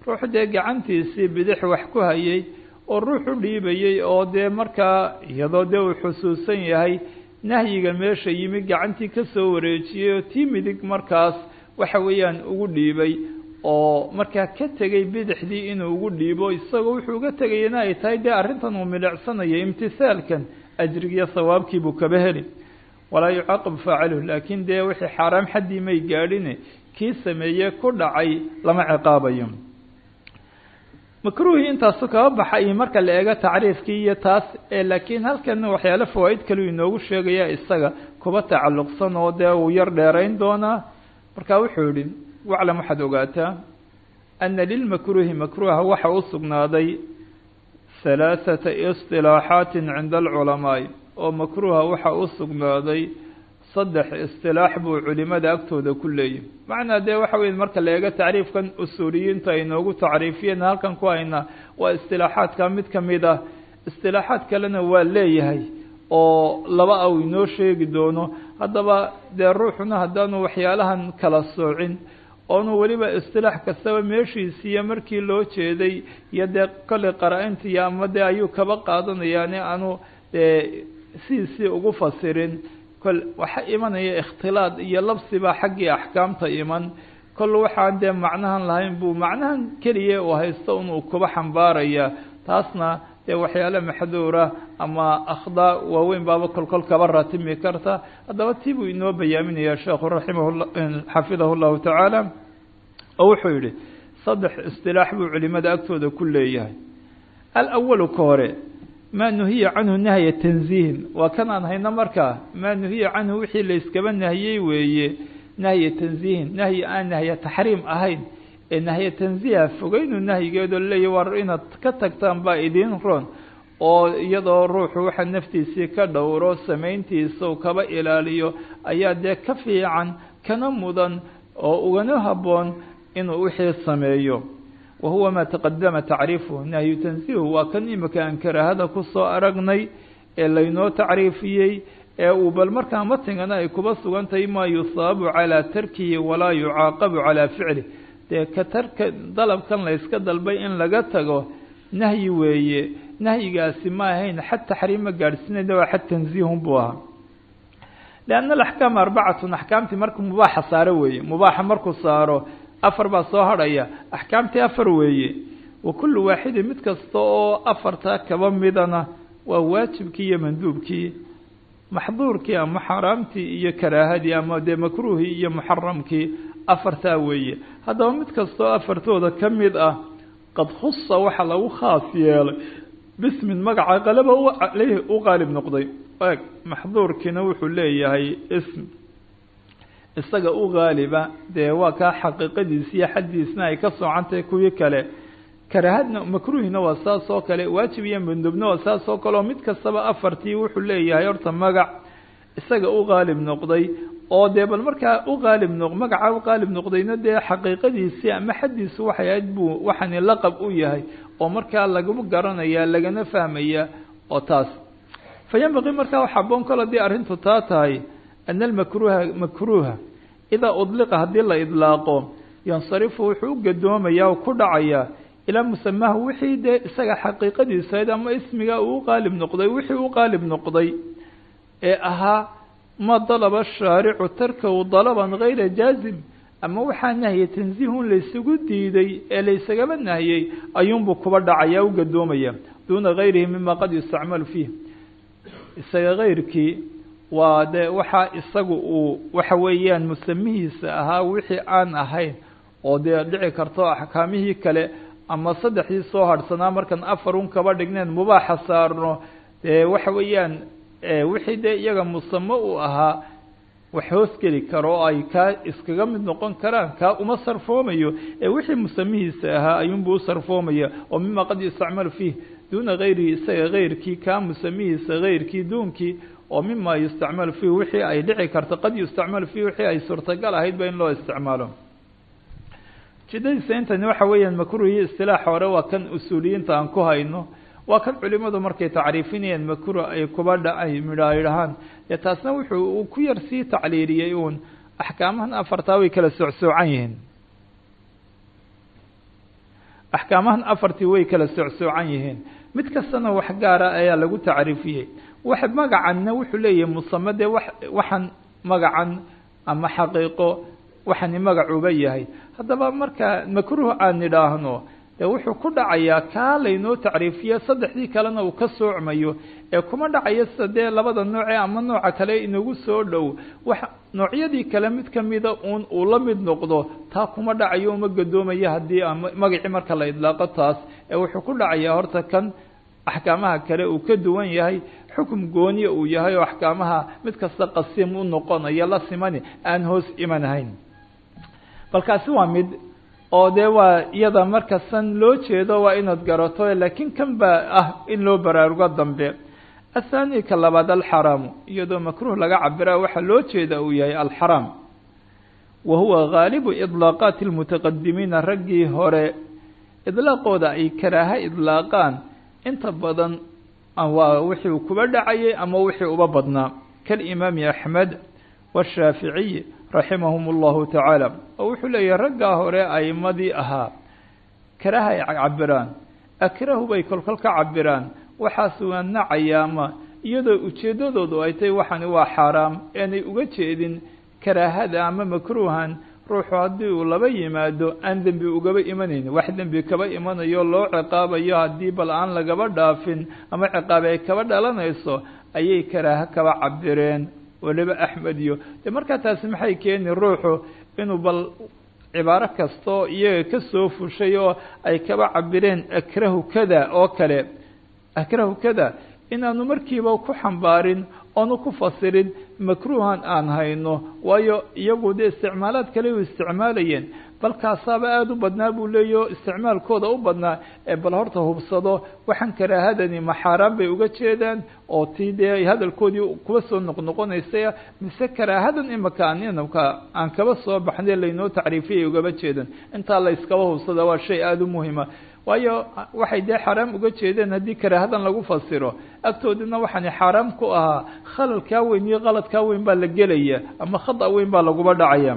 ruux dee gacantiisii bidix wax ku hayay oo ruux u dhiibayey oo dee markaa iyadoo dee uu xusuusan yahay nahyiga meesha yimi gacantii ka soo wareejiyey oo tii midig markaas waxa weeyaan ugu dhiibay oo markaa ka tegay bidixdii inuu ugu dhiibo isagoo wuxuu uga tegayana ay tahay dee arrintan uu milicsanayo imtisaalkan ajrigiyo sawaabkii buu kaba heli walaa yucaaqib faaciluhu laakiin dee wixii xaaraam xaddii may gaadhine kii sameeye ku dhacay lama ciqaabayo makruuhii intaasu kaba baxay marka la eego tacriifkii iyo taas laakiin halkan waxyaale fawaaid kaleu inoogu sheegaya isaga kuba tacalluqsan oo dee uu yar dheerayn doonaa marka wuxuu yihi waclam waxaad ogaataa ana lilmakruuhi makruuha waxa u sugnaaday halaaثata isilaaxaati cinda alculamaai oo makruuha waxa u sugnaaday saddex istilaax buu culimada agtooda ku leeyahy macnaa dee waxa weya marka la eego tacriifkan usuuliyiinta ay noogu tacriifiyeen halkan ku hayna waa istilaaxaadka mid kamid ah istilaaxaad kalena waa leeyahay oo laba aw inoo sheegi doono haddaba dee ruuxuna haddaanu waxyaalahan kala soocin oonu weliba istilaax kastaba meeshiisiiyo markii loo jeeday iyo dee kolley qara-intiiyo ama dee ayuu kaba qaadanayaani aanu dee sidiisii ugu fasirin kol waxa imanaya ikhtilaad iyo labsibaa xaggii axkaamta iman kol waxaan dee macnahan lahayn buu macnahan keliya uu haysto inuu kuba xambaaraya taasna dee waxyaale maxduura ama akhdaa waaweyn baaba kolkol kaba ratimi karta haddaba tii buu inoo bayaaminaya sheekhu raximah xafidahu llahu tacaala oo wuxuu yihi saddex istilaax buu culimada agtooda ku leeyahay alawalu ka hore maa nuhiya canhu nahya tanziihin waa kan aan hayno markaa maa nuhiya canhu wixii la iskaba nahiyey weeye nahya tanziihin nahyi aan nahya taxriim ahayn ee nahya tanziiha fogeynu nahyigeedoo leeyahy war inaad ka tagtaan baa idiin ron oo iyadoo ruuxu waxa naftiisii ka dhowro samayntiisa u kaba ilaaliyo ayaa dee ka fiican kana mudan oo ugana habboon inuu wixii sameeyo wa huwa maa taqadama tacriifuhu nahyu tansiihu waa kan imika aan karaahada kusoo aragnay ee laynoo tacriifiyey ee uu bal markaa matingana ay kuba sugan tahay maa yusaabu calaa tarkihi walaa yucaaqabu calaa ficlih dee ka tarka dalabkan la yska dalbay in laga tago nahyi weeye nahyigaasi ma ahayn xad taxriim ma gaadhsiinayna waa xad tansiihun buu ahaa lianna alaxkaam arbacatun axkaamtii markuu mubaaxa saaro weeye mubaaxa markuu saaro afar baa soo hadhaya axkaamtii afar weeye wa kullu waaxidin mid kasta oo afartaa kaba midana waa waajibkii iyo manduubkii maxduurkii ama xaaraamtii iyo karaahadii ama dee makruuhii iyo muxaramkii afartaa weeye haddaba mid kasta oo afartooda ka mid ah qad khusa waxaa lagu khaas yeelay bismin magaca qalaba aleyhi u qaalib noqday eg maxduurkiina wuxuu leeyahay ism isaga u qaaliba dee waa kaa xaqiiqadiisi iyo xaddiisna ay ka soocantahay kuwii kale karaahadna makruuhina waa saas oo kale waajib iyo mandubna waa saas oo kale oo mid kastaba afartii wuxuu leeyahay horta magac isaga u qaalib noqday oo dee bal markaa u qaalib noq magaca u qaalib noqdayna dee xaqiiqadiisii ama xaddiisu waxay ahayd buu waxani laqab u yahay oo markaa lagu garanaya lagana fahmaya oo taas fa yanbaqii markaa waxa aboon kol haddii arrintu taa tahay ana almakruuha makruuha idaa udliqa haddii la idlaaqo yansarifu wuxuu u gadoomaya oo ku dhacaya ilaa musamaahu wixii dee isaga xaqiiqadiisa ahayd ama ismiga uu u qaalib noqday wixii u qaalib noqday ee ahaa ma dalaba shaaricu tarkahu dalaban gayra jaazim ama waxaa nahye tansiihun laysugu diiday ee laysagaba nahiyey ayuunbuu kuba dhacaya u gadoomaya duuna gayrihi mima qad yustacmalu fiih isaga kayrkii waa de waxaa isagu uu waxa weeyaan musamihiisa ahaa wixii aan ahayn oo dee dhici karto axkaamihii kale ama saddexdii soo harhsanaa markaan afar un kaba dhigneen mubaaxa saarno dee waxa weeyaan wixii dee iyaga musamo uu ahaa wax hoos geli karo oo ay kaa iskaga mid noqon karaan kaa uma sarfoomayo ee wixii musamihiisa ahaa ayuunbuu u sarfoomaya oo mima qad yustacmalu fiih duuna gayrihi isaga kayrkii kaa musamihiisa kayrkii duunkii oo mima yustacmalu fiih wixii ay dhici karto qad yustacmalu fiih wixii ay suurtagal ahaydba in loo isticmaalo jidadiisa intani waxa weeyaan makruuhii istilaax hore waa kan usuuliyiinta aan ku hayno waa kan culimadu markay tacriifinayeen makruh ay kuba dhacay midha idhahaan dee taasna wuxuu uu ku yar sii tacliiliyey uun axkaamahan afartaa way kala soocsoocan yihiin axkaamahan afartii way kala socsoocan yihiin mid kastana wax gaara ayaa lagu tacriifiyey wax magacanna wuxuu leeyahay musame dee wa waxaan magacan ama xaqiiqo waxani magacuuba yahay haddaba marka makruuh aan nidhaahno dee wuxuu ku dhacayaa kaa laynoo tacriifiye saddexdii kalena uu ka soocmayo ee kuma dhacayo sida dee labada nooce ama nooca kale inagu soo dhow wax noocyadii kale mid kamida uun uu la mid noqdo taa kuma dhacayo uma gadoomayo haddii ama magacii marka la idlaaqo taas ee wuxuu ku dhacayaa horta kan axkaamaha kale uu ka duwan yahay xukum gooniya uu yahay oo axkaamaha mid kasta qasiim u noqonayo la simani aan hoos imanahayn balkaasi waa mid oo dee waa iyada markasan loo jeedo waa inaad garato laakiin kan baa ah in loo baraarugo dambe athani ka labaad alxaraamu iyadoo makruuh laga cabira waxaa loo jeeda uu yahay alxaraam wa huwa gaalibu idlaaqaati lmutaqadimiina raggii hore idlaaqooda ay karaaha idlaaqaan inta badan waa wixii uu kuba dhacayay ama wixii uba badnaa kalimaami axmed washaaficiy raximahum allahu tacaala oo wuxuu leeyahay raggaa hore aimadii ahaa karaha ay cabiraan akrahu bay kolkol ka cabiraan waxaas waa nacayaama iyadoo ujeeddadoodu ay tahay waxani waa xaaraam aanay uga jeedin karaahada ama makruuhan ruuxu haddii uu laba yimaado aan dembi ugaba imanayn wax dembi kaba imanayo loo ciqaabayo haddii bal aan lagaba dhaafin ama ciqaabi ay kaba dhalanayso ayay karaaho kaba cabireen waliba axmed iyo de markaa taasi maxay keeni ruuxu inuu bal cibaaro kastoo iyaga ka soo fushay oo ay kaba cabireen akrahu kada oo kale akrahu kada inaanu markiiba ku xambaarin oonu ku fasirin makruuhan aan hayno waayo iyagu dee isticmaalaad kale u isticmaalayeen balkaasaaba aada u badnaa buu leeyaho isticmaalkooda u badnaa ee bal horta hubsado waxaan karaahadani ma xaaraan bay uga jeedaan oo tii dee hadalkoodii kuwa soo noqnoqonaysay mise karaahadan imaka aan inamka aan kaba soo baxnay laynoo tacriifiyay ugaba jeedan intaa la iskaba hubsada waa shay aada u muhima waayo waxay dee xaaraam uga jeedeen haddii karaahadan lagu fasiro agtoodina waxaani xaaraam ku ahaa khalalkaa weyn iyo qaladkaa weyn baa la gelaya ama khada weyn baa laguba dhacaya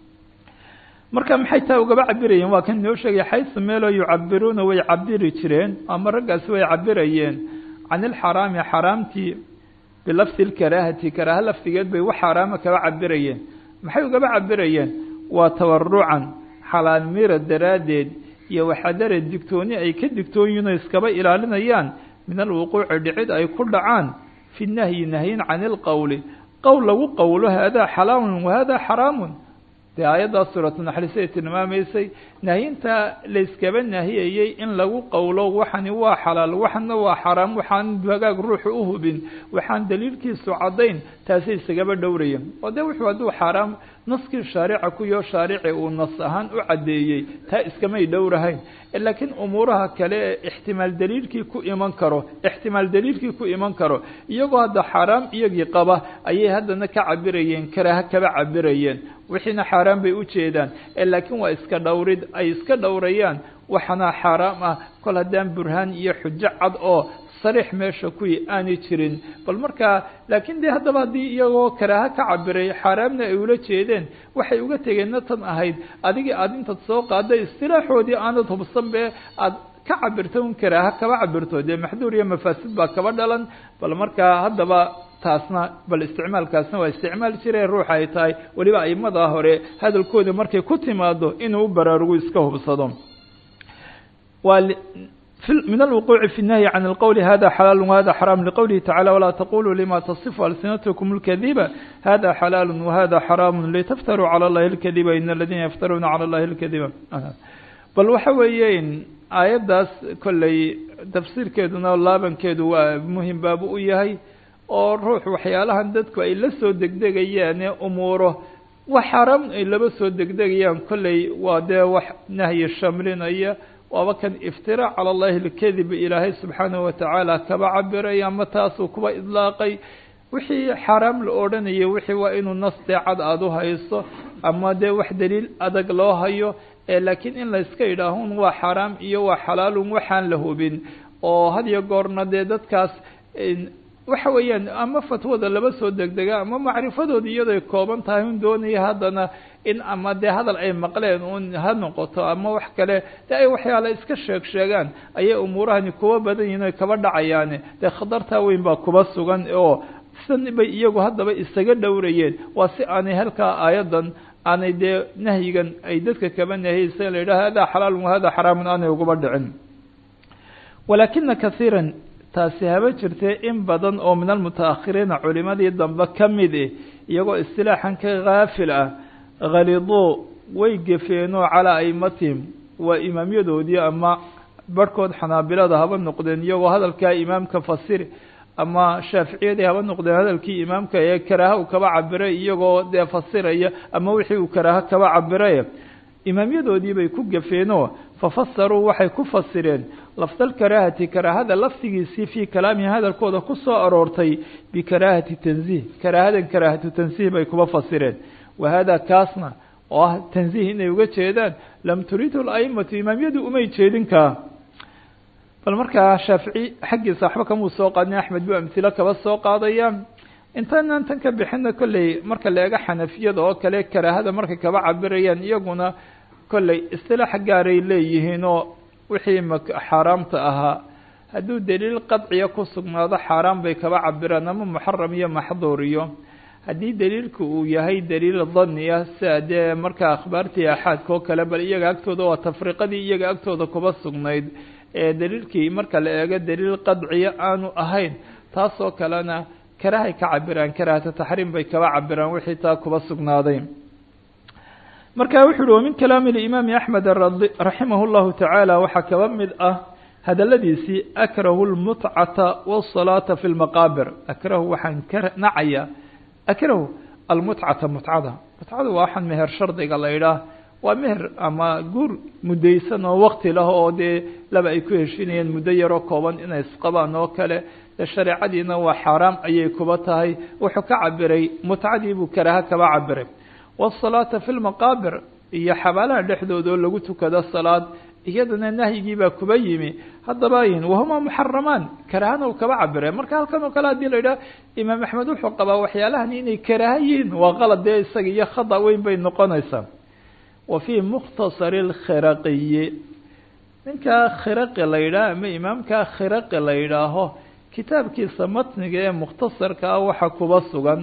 marka maxay taa ugaba cabirayeen waa kan inoo sheegay xaysu meeloo yucabiruuna way cabiri jireen ama raggaasi way cabirayeen can ilxaraami xaraamtii bilafdi lkaraahati karaaha lafdigeed bay wax xaaraama kaba cabirayeen maxay ugaba cabirayeen waa tawarucan xalaal mira daraaddeed iyo waxadare digtooni ay ka digtoon yihin oo iskaba ilaalinayaan min alwuquuci dhicid ay ku dhacaan fi nahyi nahyin can ilqowli qowl lagu qowlo haadaa xalaalun wahaadaa xaraamun dee aayaddaas suuratu naxliisay tilmaamaysay nahyinta layskaba nahiyayey in lagu qowlo waxani waa xalaal waxana waa xaraam waxaan hagaag ruuxu u hubin waxaan daliilkiisu caddayn taasay isagaba dhowrayeen oo dee wuxuu hadduu xaaraam naskii shaarica kuyo shaarici uu nas ahaan u caddeeyey taa iskamay dhowrahayn laakiin umuuraha kale ee ixtimaal daliilkii ku iman karo ixtimaal daliilkii ku iman karo iyagoo hadda xaaraam iyagii qaba ayay haddana ka cabirayeen karaaha kaba cabirayeen wixiina xaaraan bay u jeedaan laakiin waa iska dhowrid ay iska dhowrayaan waxana xaaraam ah kol haddaan burhaan iyo xujo cad oo sariix meesha kuwii aanay jirin bal markaa laakiin dee haddaba haddii iyagoo karaaha ka cabiray xaaraamna ay ula jeedeen waxay uga tegeenna tan ahayd adigii aada intaad soo qaaday istilaaxoodii aanad hubsan be aad ka cabirto un karaaha kaba cabirto dee maxduur iyo mafaasid baa kaba dhalan bal markaa haddaba taasna bal isticmaalkaasna waa isticmaal jire ruuxa ay tahay weliba aimadaa hore hadalkooda markay ku timaado inuu u baraarugu iska hubsado waa من الوقوع في النهي عن القول هذا حلال وهذا حرام لقوله تعالى ولا تقولوا لما تصف ألسنتكم الكذب هذا حلال وهذا حرام لتفتروا على الله الكذب إن الذين يفترون على الله الكذب بل وحويين aayaddaas kolley tafsiirkeeduna laabankeedu waa muhim baabu u yahay oo ruux waxyaalahan dadku ay la soo degdegayaane umuuro wax xaaraam ay laba soo degdegayaan kolley waa dee wax nahyi shamlinaya waaba kan iftiraac cala allahi alkadib ilaahay subxaanahu watacaala kaba cabiray ama taasuu kuba idlaaqay wixii xaaraam la odhanayay wixii waa inuu nas dee cad aada u hayso ama dee wax daliil adag loo hayo laakiin in la iska idhaahun waa xaaraam iyo waa xalaalun waxaan la hubin oo had iyo goorna dee dadkaas waxa weeyaan ama fatwada laba soo degdega ama macrifadooda iyadooy kooban tahay un doonaya haddana in ama dee hadal ay maqleen un ha noqoto ama wax kale dee ay waxyaala iska sheeg sheegaan ayay umuurahani kuwa badan yihin oy kaba dhacayaane dee khatartaa weyn baa kuba sugan oo san bay iyagu haddaba isaga dhowrayeen waa si aanay halkaa aayadan aanay dee nahyigan ay dadka kaba nahiyeysa la yidhaha hada xalaalun wahada xaraamun aanay uguba dhicin walaakina kaiiran taasi haba jirtee in badan oo min almutaakhiriina culimadii dambe ka mid eh iyagoo istilaaxan ka haafil ah khaliduu way gefeenoo calaa aimatihim waa imaamyadoodii ama barhkood xanaabilada haba noqdeen iyagoo hadalkaa imaamka fasiri ama shaaficiyadii haba noqdeen hadalkii imaamka ee karaaha uu kaba cabiray iyagoo dee fasiraya ama wixii uu karaaha kaba cabiraye imaamyadoodii bay ku gafeenoo fafasaruu waxay ku fasireen lafdalkaraahati karaahada lafdigiisii fii kalaamihi hadalkooda ku soo aroortay bikaraahati tanziih karaahadan karaahatu tansiih bay kuba fasireen wa hada kaasna oo ah tanziih inay uga jeedaan lam turidu laimatu imaamyadu umay jeedinkaa bal markaa shaafici xaggiisa waxba kamuu soo qaadin axmed buu amhilo kaba soo qaadaya intaanaan tan ka bixina kolley marka la eego xanafiyada oo kale karaahada markay kaba cabirayaan iyaguna kolley istilaax gaaray leeyihiin oo wixii m xaaraamta ahaa hadduu daliil qadciya ku sugnaado xaaraan bay kaba cabiraan ama muxaram iyo maxduur iyo haddii daliilku uu yahay daliil daniya sia dee markaa akhbaartii axaadka oo kale bal iyaga agtooda waa tafriqadii iyaga agtooda kuba sugnayd ee daliilkii marka la eego daliil qadciya aanu ahayn taasoo kalena karahay ka cabiraan karahata taxriim bay kaba cabiraan wixii taa kuba sugnaaday marka wuxu uhi wamin kalaami limaami axmed raximah llahu tacaala waxaa kaba mid ah hadaladiisii akrahu lmutcata wsalaata fi lmaqaabir akrahu waxaan ka nacaya akrahu almutcata mutcada mutcada waa waxaan meher shardiga la idhaah waa meher ama guur mudaysan oo wakti lah oo dee laba ay ku heshinayeen muddo yaroo kooban inay isqabaan oo kale de shareecadiina waa xaaraam ayay kuba tahay wuxuu ka cabiray mutcadii buu karaha kaba cabiray wsalaata fi lmaqaabir iyo xabaalaha dhexdooda oo lagu tukado salaad iyadana nahyigii baa kuba yimi haddaba yin wahuma muxaramaan karahana u kaba cabire marka halkan oo kale hadii la yidhaha imaam axmed wuxuu qabaa waxyaalahan inay karaha yihiin waa qalad dee isaga iyo khada weyn bay noqonaysaa wa fii mukhtasari lkhiraqiyi ninkaa khiraqi la yidhaah ama imaamkaa khiraqi la yidhaaho kitaabkiisa matniga ee mukhtasarka ah waxa kuba sugan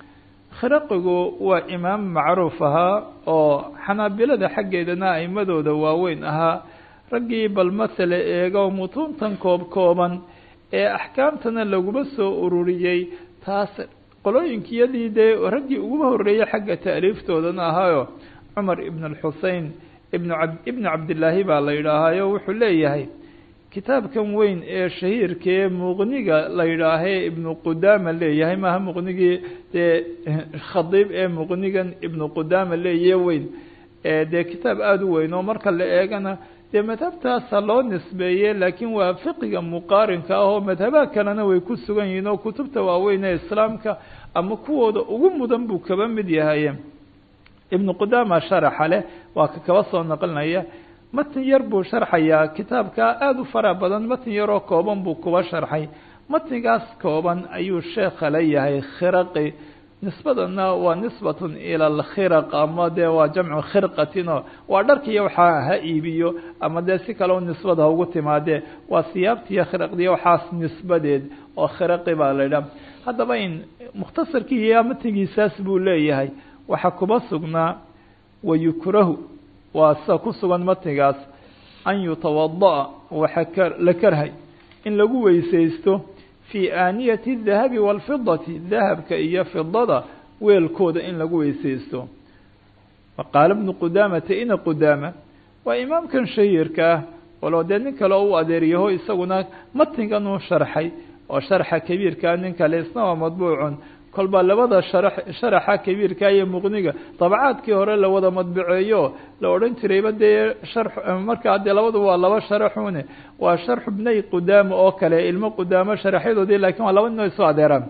khiraqigu waa imaam macruuf ahaa oo xanaabilada xaggeedana aimadooda waaweyn ahaa raggii bal masale eego mutuuntan koob kooban ee axkaamtana laguma soo ururiyey taas qolooyinkiyadii dee raggii uguba horreeyey xagga taaliiftoodana ahaayo cumar ibn alxusein ibn ab ibnu cabdillaahi baa la yidhaahaayo wuxuu leeyahay kitaabkan weyn ee shahiirkaee muqniga la yidhaahee ibnu qudaama leeyahay maaha muqnigii dee khadiib ee muqnigan ibnu qudaama leeyahe weyn dee kitaab aada u weyn oo marka la eegana dee madhabtaasa loo nisbeeye laakiin waa fiqiga muqaarinka ah oo madhabaha kalena way ku sugan yihiin oo kutubta waaweyn ee islaamka ama kuwooda ugu mudan buu kaba mid yahay ibnu qudaama sharaxa leh waa ka kaba soo naqlinaya matn yar buu sharxayaa kitaabka aada u fara badan matn yaroo kooban buu kuba sharxay matnigaas kooban ayuu sheekha la yahay khiraqi nisbadana waa nisbatun ila alkhiraq ama dee waa jamcu khirqatino waa dharkiiyo waxaa ha iibiyo ama dee si kale nisbada ha ugu timaadee waa siyaabtiiyo khiraqdiyo waxaas nisbadeed oo khiraqi baa la idhaha haddaba in mukhtasarkii iyo matnigiisaas buu leeyahay waxaa kuba sugnaa wayukrahu waa sida ku sugan matnigaas an yutawada'a waxaa la karhay in lagu weysaysto fii aaniyati dahabi waalfidati dahabka iyo fidada weelkooda in lagu weysaysto qaala bnu qudaamata ina qudaama waa imaamkan shahiirka ah walow dee nin kale oo u adeeryaho isaguna matnigan uu sharxay oo sharxa kabiirkaa nin kale isna waa madbuucun kolbaa labada sharax sharaxa kabiirka iyo muqniga dabcaadkii hore la wada madbaceeyo la odhan jirayba dee shar markaa dee labadu waa laba sharaxune waa sharxu bnay qudaama oo kale ilmo qudaamo sharaxyadoodii lakiin waa laba nin oo isu adeeraan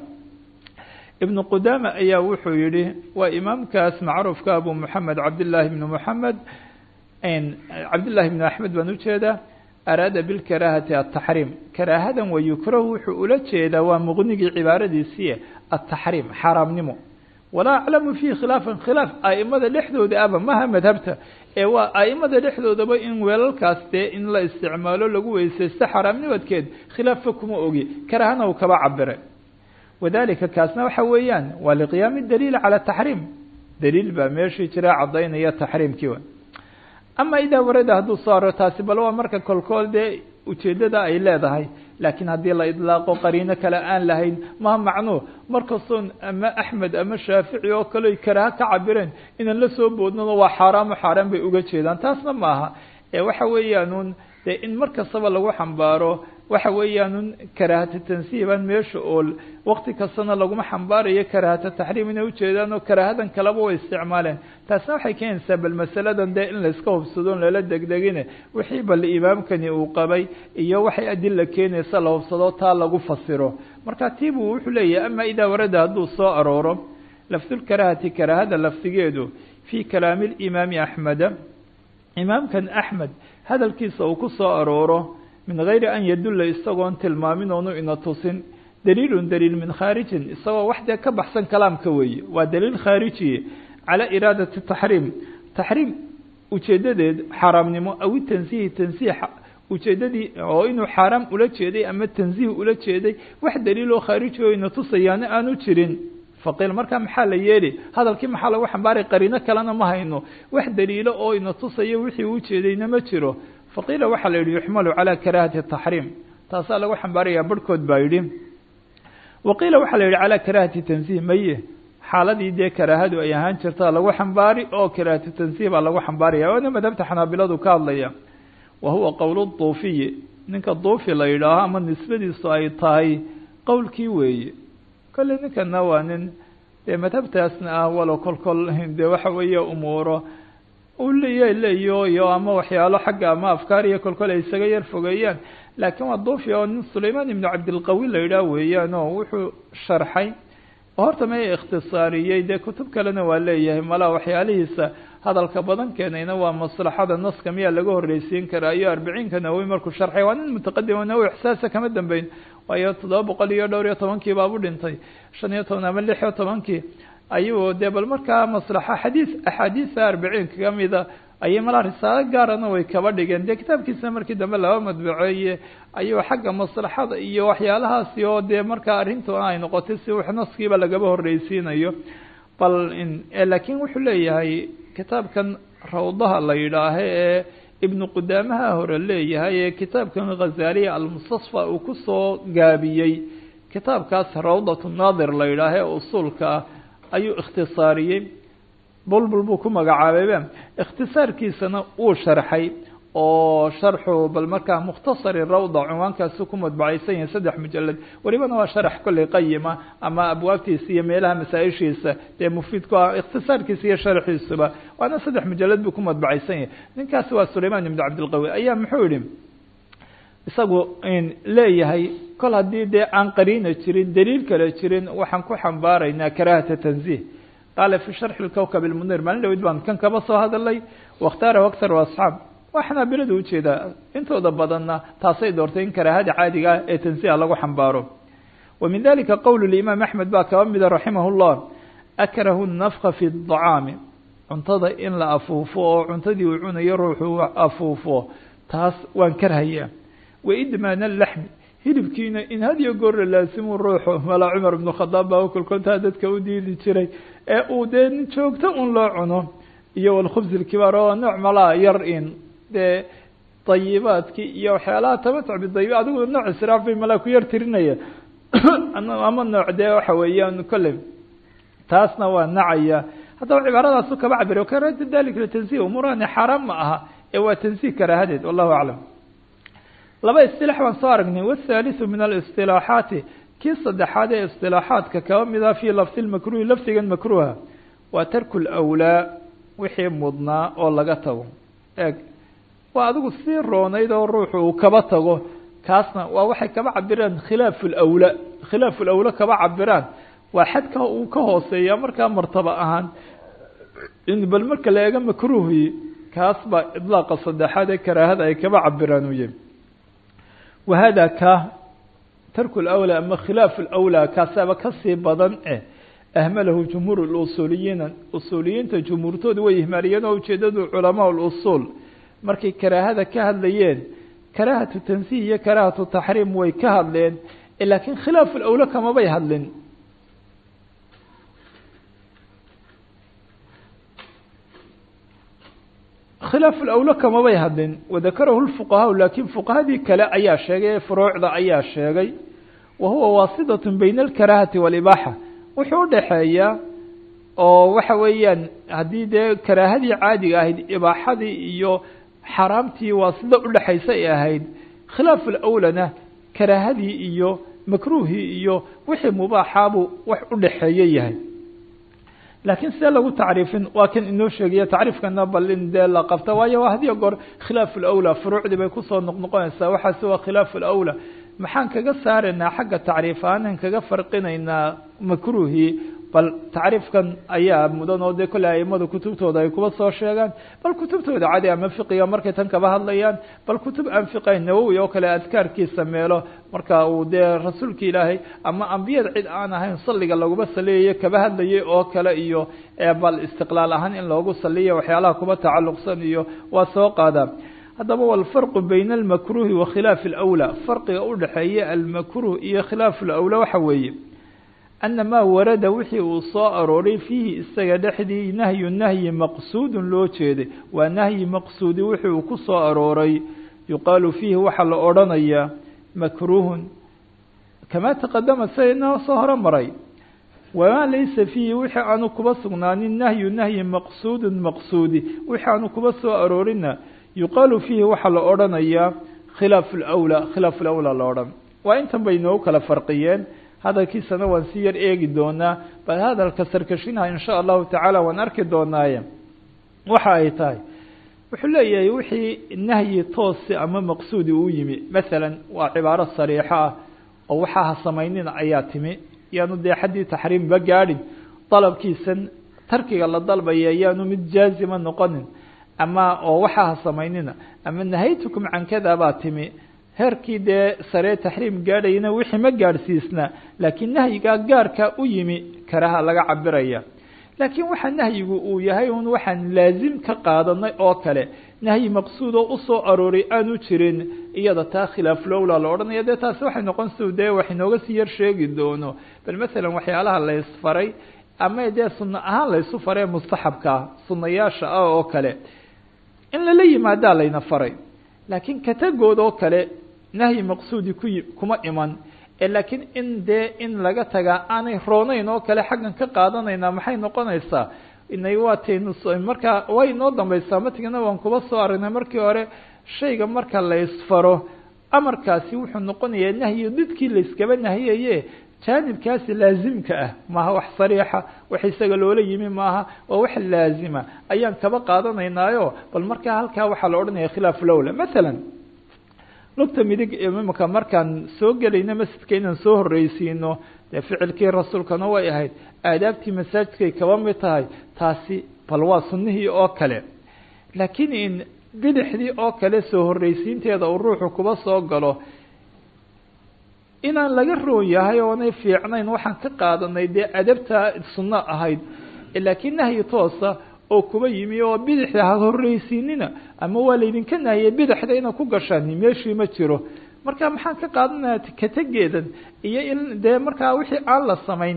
ibnu qudaama ayaa wuxuu yihi waa imaamkaas macruufka abu moxamed cabdillaahi bnu moxamed cabdillahi bnu axmed baan ujeedaa araada bilkaraahati ataxriim karaahadan wa yukrahu wuxuu ula jeedaa waa muqnigii cibaaradiisiiye ataxriim xaaraamnimo walaa aclamu fiihi khilaafan khilaaf a'imada dhexdooda aba maha madhabta ee waa a'imada dhexdoodaba in weelalkaas dee in la isticmaalo lagu weysaysto xaaraamnimadkeed khilaafka kuma ogi karaahana uu kaba cabire wadalika kaasna waxa weeyaan waa liqiyaami daliil cala taxriim daliil baa meeshii jira caddaynaya taxriimkii ama idaa warada hadduu soo aro taasi bal waa marka kolkool dee ujeeddada ay leedahay laakiin haddii la idlaaqo qariino kale aan lahayn maha macnuu markastoon ama axmed ama shaafici oo kale karaaha ka cabireen inaan la soo boodnano waa xaaraamo xaaraan bay uga jeedaan taasna maaha ee waxa weeyaanuun dee in mar kastaba lagu xambaaro waxa weeyaanun karaahata tansiih baan meesha ool wakti kastana laguma xambaarayo karaahata taxriim inay ujeedaan oo karaahadan kaleba way isticmaaleen taasna waxay keenaysaa bal masaladan dee in layska hubsadoon lala degdegine wixii bal imaamkani uu qabay iyo waxay adila keenaysa la hubsado taa lagu fasiro marka tiibuu wuxuu leeyahay ama idaa warada hadduu soo arooro lafdulkaraahati karaahada lafdigeedu fii kalaami limaami axmeda imaamkan axmed hadalkiisa uu ku soo arooro min gayri an yadulla isagoon tilmaamin oonu ina tusin daliilun daliil min khaarijin isagoo wax dee ka baxsan kalaamka weeye waa daliil khaarijiye calaa iraadati taxriim taxriim ujeedadeed xaaraamnimo awi tansiihi tansiih ujeedadii oo inuu xaaraam ula jeeday ama tansiih ula jeeday wax daliiloo khaariji oo ina tusayaana aanu jirin faqiil markaa maxaa la yeeli hadalkii maxaa lagu xambaaray qariino kalena ma hayno wax daliilo oo ina tusayo wixii uu jeedayna ma jiro faqiila waxaa la yidhi yuxmalu calaa karaahati taxriim taasaa lagu xambaarayaa barhkood baa yidhi waqiila waxaa la yidhi calaa karaahati tansiih maye xaaladii dee karaahadu ay ahaan jirtaa lagu xambaari oo karaahatu tansiih baa lagu xambaaraya waana madhabta xanaabiladu ka hadlaya wa huwa qowl duufiyi ninka duufi la yidhaaho ama nisbadiisu ay tahay qowlkii weeye kolley ninkana waa nin dee madhabtaasna ah walo kolkol dee waxa weeye umuuro u leeya leeyo iyo ama waxyaalo xagga ama afkaar iyo kolkol ay isaga yar fogeeyaan laakiin waa duufi oo nin sulaymaan ibnu cabdilqawi la yidhaah weeyaan oo wuxuu sharxay oo horta ma ikhtisaariyey dee kutub kalena waa leeyahay malaa waxyaalihiisa hadalka badan keenayna waa maslaxada naska miyaa laga horreysiin karaa iyo arbiciinka nawowi markuu sharxay waa nin mutaqadim oo nawowi ixsaasa kama dambeyn waayo toddoba boqol iyo dhowr iyo tobankii baabu dhintay shan iyo toban ama lix iyo tobankii ayuu dee bal markaa maslaxa xadiis axaadiisa arbiciinka kamida ayay malaa risaalo gaarana way kaba dhigeen dee kitaabkiisa markii dambe laba madbaceeye ayuu xagga maslaxada iyo waxyaalahaasi oo dee markaa arrintuna ay noqotay si wax naskiiba lagaba horreysiinayo bal laakiin wuxuu leeyahay kitaabkan rawdaha la yidhaaha ee ibnu qudaamaha hore leeyahay ee kitaabkan ghazaaliya almustasfa uu kusoo gaabiyey kitaabkaas rawdat naadir la yidhaaha ee usuulka ah ayuu ikhtisaariyey bulbul buu ku magacaabayba ikhtisaarkiisana uu sharxay oo sharxu bal markaa mukhtasari rawda cunwaankaasi ku madbacaysan yahay saddex mujalad welibana waa sharax kolley qayima ama abwaabtiisa iyo meelaha masaa-ishiisa dee mufiid ku ah ikhtisaarkiisa iyo sharxiisuba waana saddex mujalad buu ku madbacaysan yahay ninkaasi waa sulaymaan ibnu cabdilqawi ayaa muxuu yihi isagu leeyahay kol haddii dee aan qariina jirin daliil kale jirin waxaan ku xambaaraynaa karaahata tanziih qaala fi sharxi lkowkab ilmunir maalin dhawid baan kan kaba soo hadalay wakhtaarahu aktar asxaab waa xanaabiladu ujeedaa intooda badanna taasay doortay in karaahada caadiga ah ee tansiiha lagu xambaaro wa min dalika qowl limaam axmed baa kaba mida raximah llah akrahu nafka fi dacaami cuntada in la afuufo oo cuntadii uu cunayo ruuxu afuufo taas waan karhayaa waidmaan alaxmi hilibkiina in hadiyo goor la laasimu ruuxu malaa cumar ibnu khadaab baa kolkontaa dadka u diidi jiray ee uu dee joogto un loo cuno iyo walkhubs ilkibaar oo nooc malaa yar in dee dayibaadkii iyo waxyaalaha tamatuc bidayib adigu nooc israaf bay malaa ku yar tirinaya ama nooc dee waxa weeyaan kolley taasna waa nacaya haddaba cibaaradaasu kaba cabir karahata dalik litansiih umuurahani xaaraan ma aha ee waa tansiih karaahadeed wallahu aclam laba isilaax baan soo aragnay wاthaaliثu min اlisطilaaxaati kii saddexaad ee isilaaxaadka kaba mida fii lafdi makruhi lafdigan makruha waa tarku lawlaa wixii mudnaa oo laga tago eeg waa adigu sii roonayd oo ruuxu uu kaba tago kaasna waa waxay kaba cabiraan khilaafu lawlaa khilaafu lawla kaba cabiraan waa xadka uu ka hooseeya markaa martaba ahaan in bal marka la eego makruhi kaas baa idlaaqa saddexaad ee karaahada ay kaba cabiraan uye wahada ka tarku lawlaa ama khilaafu lawlaa kaasaaba kasii badan eh ahmalahu jumhuur lusuuliyiina usuuliyiinta jumhuurtooda way ihmaaliyeen oo ujeedadu culamaa lusuul markay karaahada ka hadlayeen karaahatu tansiih iyo karaahatu taxriim way ka hadleen laakiin khilaafu lawla kamabay hadlin khilaafu lawla kamabay hadlin wadakarahu lfuqahaa laakiin fuqahadii kale ayaa sheegay furuucda ayaa sheegay wa huwa waasidat bayna alkaraahati walibaaxa wuxuu udhaxeeyaa oo waxa weeyaan haddii dee karaahadii caadiga ahayd ibaaxadii iyo xaaraamtii waasida udhexaysa ay ahayd khilaafu lawlana karaahadii iyo makruuhii iyo wixii mubaaxaabuu wax udhaxeeye yahay laakiin sidee lagu tacriifin waa kan inoo sheegaya tacriifkana bal in dee la qabta waayo hadiyo goor khilaafu lawlaa furuucdii bay kusoo noqnoqonaysaa waxaase waa khilaafu lawlaa maxaan kaga saaraynaa xagga tacriif aanan kaga farqinaynaa makruuhii bal tacriifkan ayaa mudan oo dee kolle aimada kutubtooda ay kuba soo sheegaan bal kutubtooda cadi ama fiqiga markay tan kaba hadlayaan bal kutub aan fiqayn nawowi oo kale adkaarkiisa meelo marka uu dee rasuulka ilaahay ama ambiyada cid aan ahayn salliga laguma saliyayo kaba hadlayay oo kale iyo bal istiqlaal ahaan in loogu saliya waxyaalaha kuba tacalluqsan iyo waa soo qaadaan haddaba walfarqu bayna almakruhi wa khilaafi alawlaa farqiga udhexeeya almakruh iyo khilaafu lawlaa waxa weeye ana maa warada wixii uu soo arooray fiihi isaga dhexdii nahyu nahyi maqsuudun loo jeeday waa nahyi maqsuudi wixii uu ku soo arooray yuqaalu fiihi waxaa la odhanayaa makruuhun kamaa taqadama sida inoo soo horo maray wamaa laysa fiihi wixii aanu kuba sugnaanin nahyu nahyi maqsuudun maqsuudi wixii aanu kuba soo aroorina yuqaalu fiihi waxaa la odhanayaa khilaafu lawlaa khilaafu lawlaa la odhan waa intan bay inoogu kala farqiyeen hadalkiisana waan si yar eegi doonaa bal hadalka sarkashinaha in sha allahu tacaala waan arki doonaaye waxa ay tahay wuxuu leeyahay wixii nahyi toosi ama maqsuudi uu yimi masalan waa cibaaro sariixo ah oo waxaa ha samaynina ayaa timi yaanu dee xaddii taxriimba gaadhin dalabkiisan tarkiga la dalbaya yaanu mid jaazima noqonin ama oo waxaa ha samaynina ama nahaytukum can kada baa timi heerkii dee saree taxriim gaadhayana wixii ma gaadhsiisna laakiin nahyigaa gaarka u yimi karaha laga cabiraya laakiin waxa nahyigu uu yahay un waxaan laazim ka qaadanay oo kale nahyi maqsuud oo usoo arooray aanu jirin iyada taa khilaaf lowla la odhanaya dee taasi waxay noqon si dee wax inooga sii yar sheegi doono bal masalan waxyaalaha la ysfaray ama dee sunno ahaan la ysu faree mustaxabkaa sunnayaasha ah oo kale in lala yimaadaa layna faray laakiin katagood oo kale nahyi maqsuudi ku kuma iman laakiin in dee in laga tagaa aanay rooneyn oo kale xaggan ka qaadanaynaa maxay noqonaysaa inay waataynu markaa way inoo dambaysaa matigana waan kuba soo aragnay markii hore shayga marka la ysfaro amarkaasi wuxuu noqonayaa nahyi didkii layskaba nahiyaye jaanibkaasi laazimka ah maaha wax sariixa wax isaga loola yimi maaha waa wax laazima ayaan kaba qaadanaynaayo bal markaa halkaa waxaa la odhanaya khilaafu lowla masalan lugta midig imika markaan soo gelayno masjidka inaan soo horreysiino dee ficilkii rasuulkana way ahayd aadaabtii masaajidkay kaba mid tahay taasi bal waa sunnihii oo kale laakiin in bidixdii oo kale soo horreysiinteeda uu ruuxu kuba soo galo inaan laga roon yahay oonay fiicnayn waxaan ka qaadanay dee adabta sunno ahayd laakiin nahyi toosa oo kuba yimi oo bidixda ha horreysiinina ama waa laydinka nahiyay bidixda inaad ku gashaan meeshii ma jiro marka maxaan ka qaadanaya kategeedan iyo in dee markaa wixii aan la samayn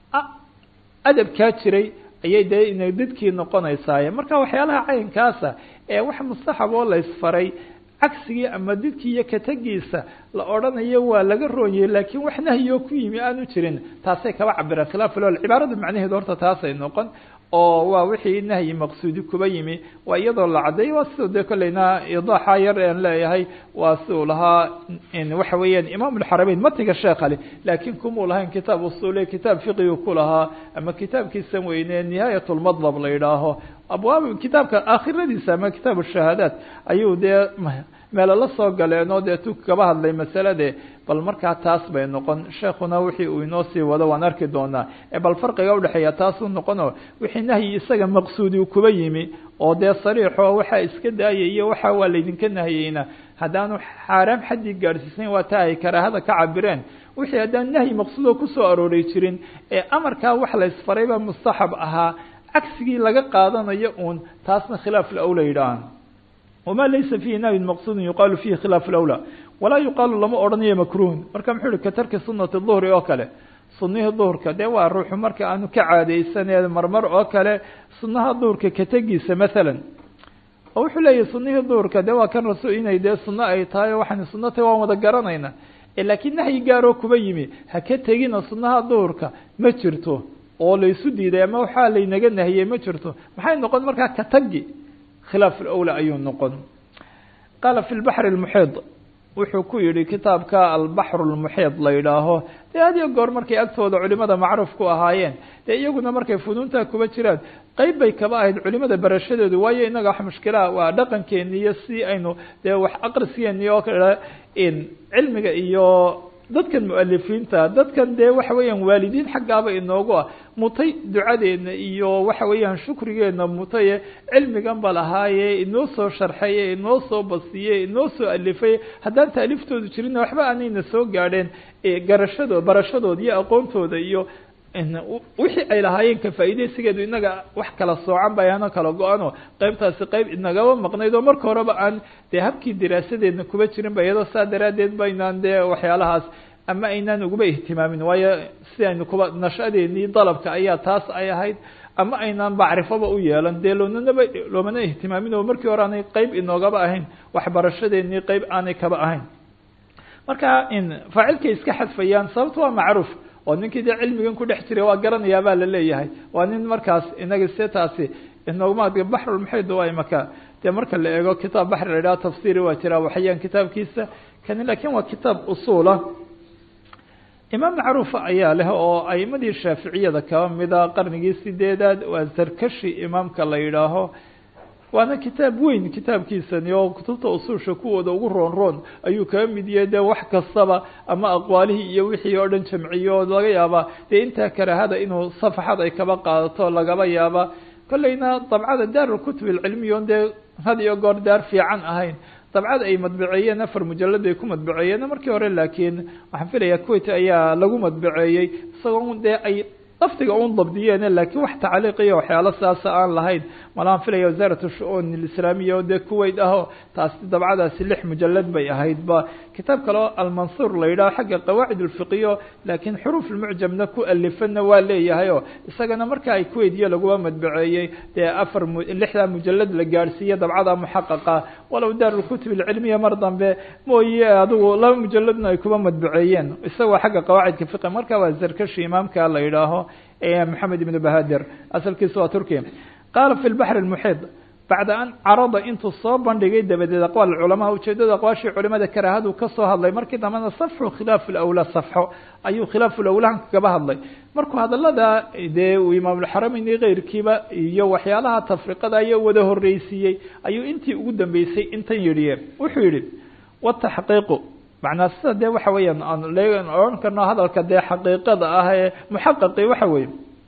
adabkaa jiray ayay dee ina dadkii noqonaysaaye marka waxyaalaha caynkaasa ee wax mustaxab oo la ysfaray cagsigii ama didkii iyo katagiisa la odhanayo waa laga roonyay laakiin wax nahyi oo ku yimi aanu jirin taasay kaba cabireen khilaaf lol cibaarada macnaheedu horta taasay noqon oo waa wixii nahyi maqsuudi kuba yimi waa iyadoo la caddeeyay waa siduu dee kolleyna idaaxa yar aan leeyahay waa siduu lahaa waxa weeyaan imaam alxarameyn matiga sheekh ale laakiin kumuu lahayn kitaab usule kitaab fiqigu ku lahaa ama kitaabkiisan weyne nihaayat lmadlab la yidhaaho abwaab kitaabka aakhiradiisa ama kitaab shahaadaat ayuu dee meelo la soo galeen oo dee tu kaba hadlay masalade bal markaa taas bay noqon sheekuna wixii uu inoo sii wado waan arki doonaa bal farqiga udhexeeya taasuu noqono wixii nahyi isaga maqsuudi kuba yimi oo dee sariixo waxaa iska daayay iyo waxa waa laydinka nahiyeyna haddaanu xaaraam xaddii gaadhsiisayn waa taa ay karaahada ka cabireen wixii haddaan nahyi maqsuudoo kusoo arooray jirin ee amarkaa wax la isfarayba mustaxab ahaa cagsigii laga qaadanayo uun taasna khilaaf lawla yidhaahan wamaa laysa fiihi nahyun maqsuudun yuqaalu fiihi khilaaf lawla walaa yuqaalu lama odhanayo makruhun marka muxuu ihi ka tarki sunati duhri oo kale sunihii duhurka dee waa ruuxu marka aanu ka caadaysanee marmar oo kale sunaha duhurka ka tegiisa maalan oo wuxuu leeyahy sunihii duhurka dee waa kan rasul inay dee suno ay tahay waxaan suno tahay waan wada garanayna laakiin nahyi gaaroo kuba yimi ha ka tegina sunaha duhurka ma jirto oo laysu diiday ama waxaa laynaga nahiyey ma jirto maxay noqon markaa ka tagi khilaaf lawla ayuu noqon qaala fi lbaxri lmuxiid wuxuu ku yihi kitaabka albaxru lmuxiid la yidhaaho dee had iyo goor markay agtooda culimada macruuf ku ahaayeen dee iyaguna markay funuuntaa kuba jiraan qeyb bay kaba ahayd culimada barashadeedu waayo inaga wax mushkilaha waa dhaqankeeni iyo si aynu dee wax aqriskeeni oo kale cilmiga iyo dadkan mualifiinta dadkan dee waxa weeyaan waalidiin xaggaaba inoogu ah mutay ducadeena iyo waxa weeyaan shukrigeena mutaye cilmigan ba lahaaye inoo soo sharxaye inoo soo basiye inoo soo alifay haddaan taaliftoodu jirinna waxba aanayna soo gaadheen garashadoo barashadooda iyo aqoontooda iyo wixii ay lahaayeen ka faa'iideysigeedu inaga wax kala soocan ba ano kala go-ano qeybtaasi qeyb inagaba maqnayd oo marka horeba aan dee habkii diraasadeedna kuba jirin ba iyadoo saa daraaddeed ba aynaan dee waxyaalahaas ama aynaan uguba ihtimaamin waayo si aynu kuba nashadeenii dalabka ayaa taas ay ahayd ama aynaan bacrifoba u yeelan dee loonanaba loomana ihtimaamin oo markii hore aanay qeyb inoogaba ahayn waxbarashadeenii qeyb aanay kaba ahayn marka faacilkay iska xadfayaan sababta waa macruuf oo ninkii dee cilmigan ku dhex jiray waa garanayaa baa la leeyahay waa nin markaas inaga se taasi inoogma baxrulmuxiid waa imaka dee marka la eego kitaab baxri la idhaha tafsiri waa jira waxayaan kitaabkiisa kani lakin waa kitaab usuula imaam macruufa ayaa leh oo aimadii shaaficiyada kaba mida qarnigii sideedaad waa zarkashi imaamka la yidhaaho waana kitaab weyn kitaabkiisani oo kutubta usuusha kuwooda ugu roon roon ayuu kaga mid yahay dee wax kastaba ama aqwaalihii iyo wixii oo dhan jamciyo oo laga yaaba dee intaa karaahada inuu safaxad ay kaba qaadato lagaba yaaba kolleyna dabcada daarulkutub alcilmiya on dee had iyo goor daar fiican ahayn dabcad ay madbaceeyeen afar mujalad ay ku madbaceeyeen markii hore laakiin waxaan filaya kuwait ayaa lagu madbaceeyey isagoo dee ay laftiga un dabdiyeen laakiin wax tacliiqiyo waxyaalo sidaasa aan lahayn malaan filaya wasaarat shu-uun alislaamiya oo dee kuwait aho taasi dabcadaasi lix mujalad bay ahayd ba kitaab kale oo almansuur la yidhaho xagga qawaacid ulfiqiyo laakiin xuruuf lmucjamna ku alifana waa leeyahay oo isagana marka ay kuwait iyo laguma madbaceeyey dee afar lixdaa mujalad la gaadhsiiye dabcada muxaqaqa walow daarulkutub alcilmiya mar dambe mooye adigu laba mujaladna ay kuma madbaceeyeen isagoo xagga qawaacidka fiqi marka waa zarkashi imaamka la yidhaaho maxamed ibn bahadir asalkiisa waa turkiya qaala fi lbaxr lmuxiid bacda an carada intuu soo bandhigay dabadeed aqwaal culamaa ujeedada aqwaashii culimada karaahadu kasoo hadlay markii dambena safxu khilaaf lawla safxo ayuu khilaaf lawlahan kagaba hadlay markuu hadalada dee uu imaamulxarameyn iyo keyrkiiba iyo waxyaalaha tafriqada iyo wada horreysiiyey ayuu intii ugu dambeysay intan yidhiye wuxuu yihi wataxqiiqu macnaa sida dee waxa weeyaan aan odhan karno hadalka dee xaqiiqada ah ee muxaqaqi waxa weeye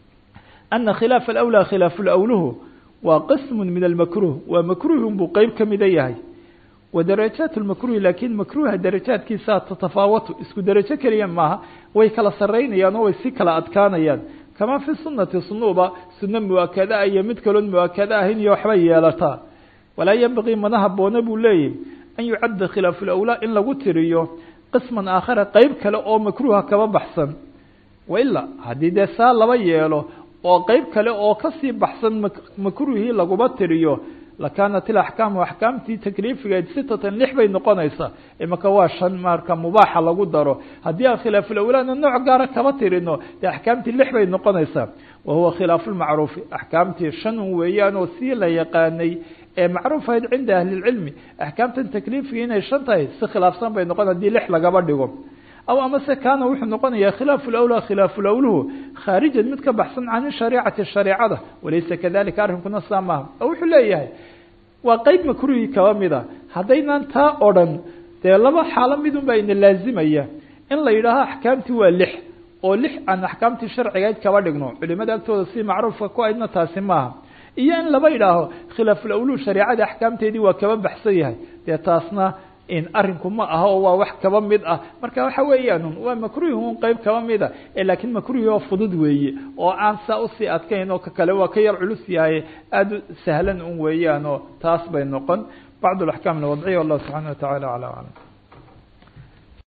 ana khilaaf alawlى khilaaf lawluhu waa qism min almakruh waa makruhun buu qeyb kamida yahay wa darajaat lmakruhi lakin makruha darajaadkiisa tatafaawatu isku derajo keliya maaha way kala saraynayaan oo way si kala adkaanayaan kama fi sunati sunuba suno muakada iyo mid kaloon muakada ahayn iyo waxbay yeelataa walaa yanbagii mana haboona buu leeyahy an yucadda khilaaf lawlaa in lagu tiriyo qisman aakhara qeyb kale oo makruuha kaba baxsan waila haddii dee saa laba yeelo oo qeyb kale oo kasii baxsan makruuhii laguma tiriyo lakaanat ilaxkaamu axkaamtii takliifigeed sitatan lix bay noqonaysaa imaka waa shan marka mubaaxa lagu daro haddii aan khilaafulawlaana nooc gaara kaba tirino dee axkaamtii lix bay noqonaysaa wa huwa khilaafu lmacruufi axkaamtii shan un weeyaan oo sii la yaqaanay ee macruuf ahayd cinda ahli lcilmi axkaamtan takliifiga inay shan tahay si khilaafsan bay noqon hadii lix lagaba dhigo aw amase kaana wuxuu noqonayaa khilaafu lawlaa khilaafu lawluhu khaarijan mid ka baxsan can shariicati shareecada walaysa kadalika arrinkuna saa maaha oo wuxuu leeyahay waa qeyb makruhi kaba mida haddaynaan taa odhan dee laba xaalo midun baa ina laazimaya in la yidhaaho axkaamtii waa lix oo lix aan axkaamtii sharcigayd kaba dhigno culimada agtooda si macruufka ku aydna taasi maaha iyo in laba idhaaho khilaafulawluhu shareecada axkaamteedii waa kaba baxsan yahay dee taasna arrinku ma aha oo waa wax kaba mid ah marka waxa weeyaan waa makruuhun qeyb kaba mida laakiin makruuhi oo fudud weeye oo aan saa usii adkayn oo ka kale waa ka yar culus yahay aada u sahlan un weeyaan oo taas bay noqon bacd اlaxkaam alwadciya wallahu subxana wa tacala acla aclam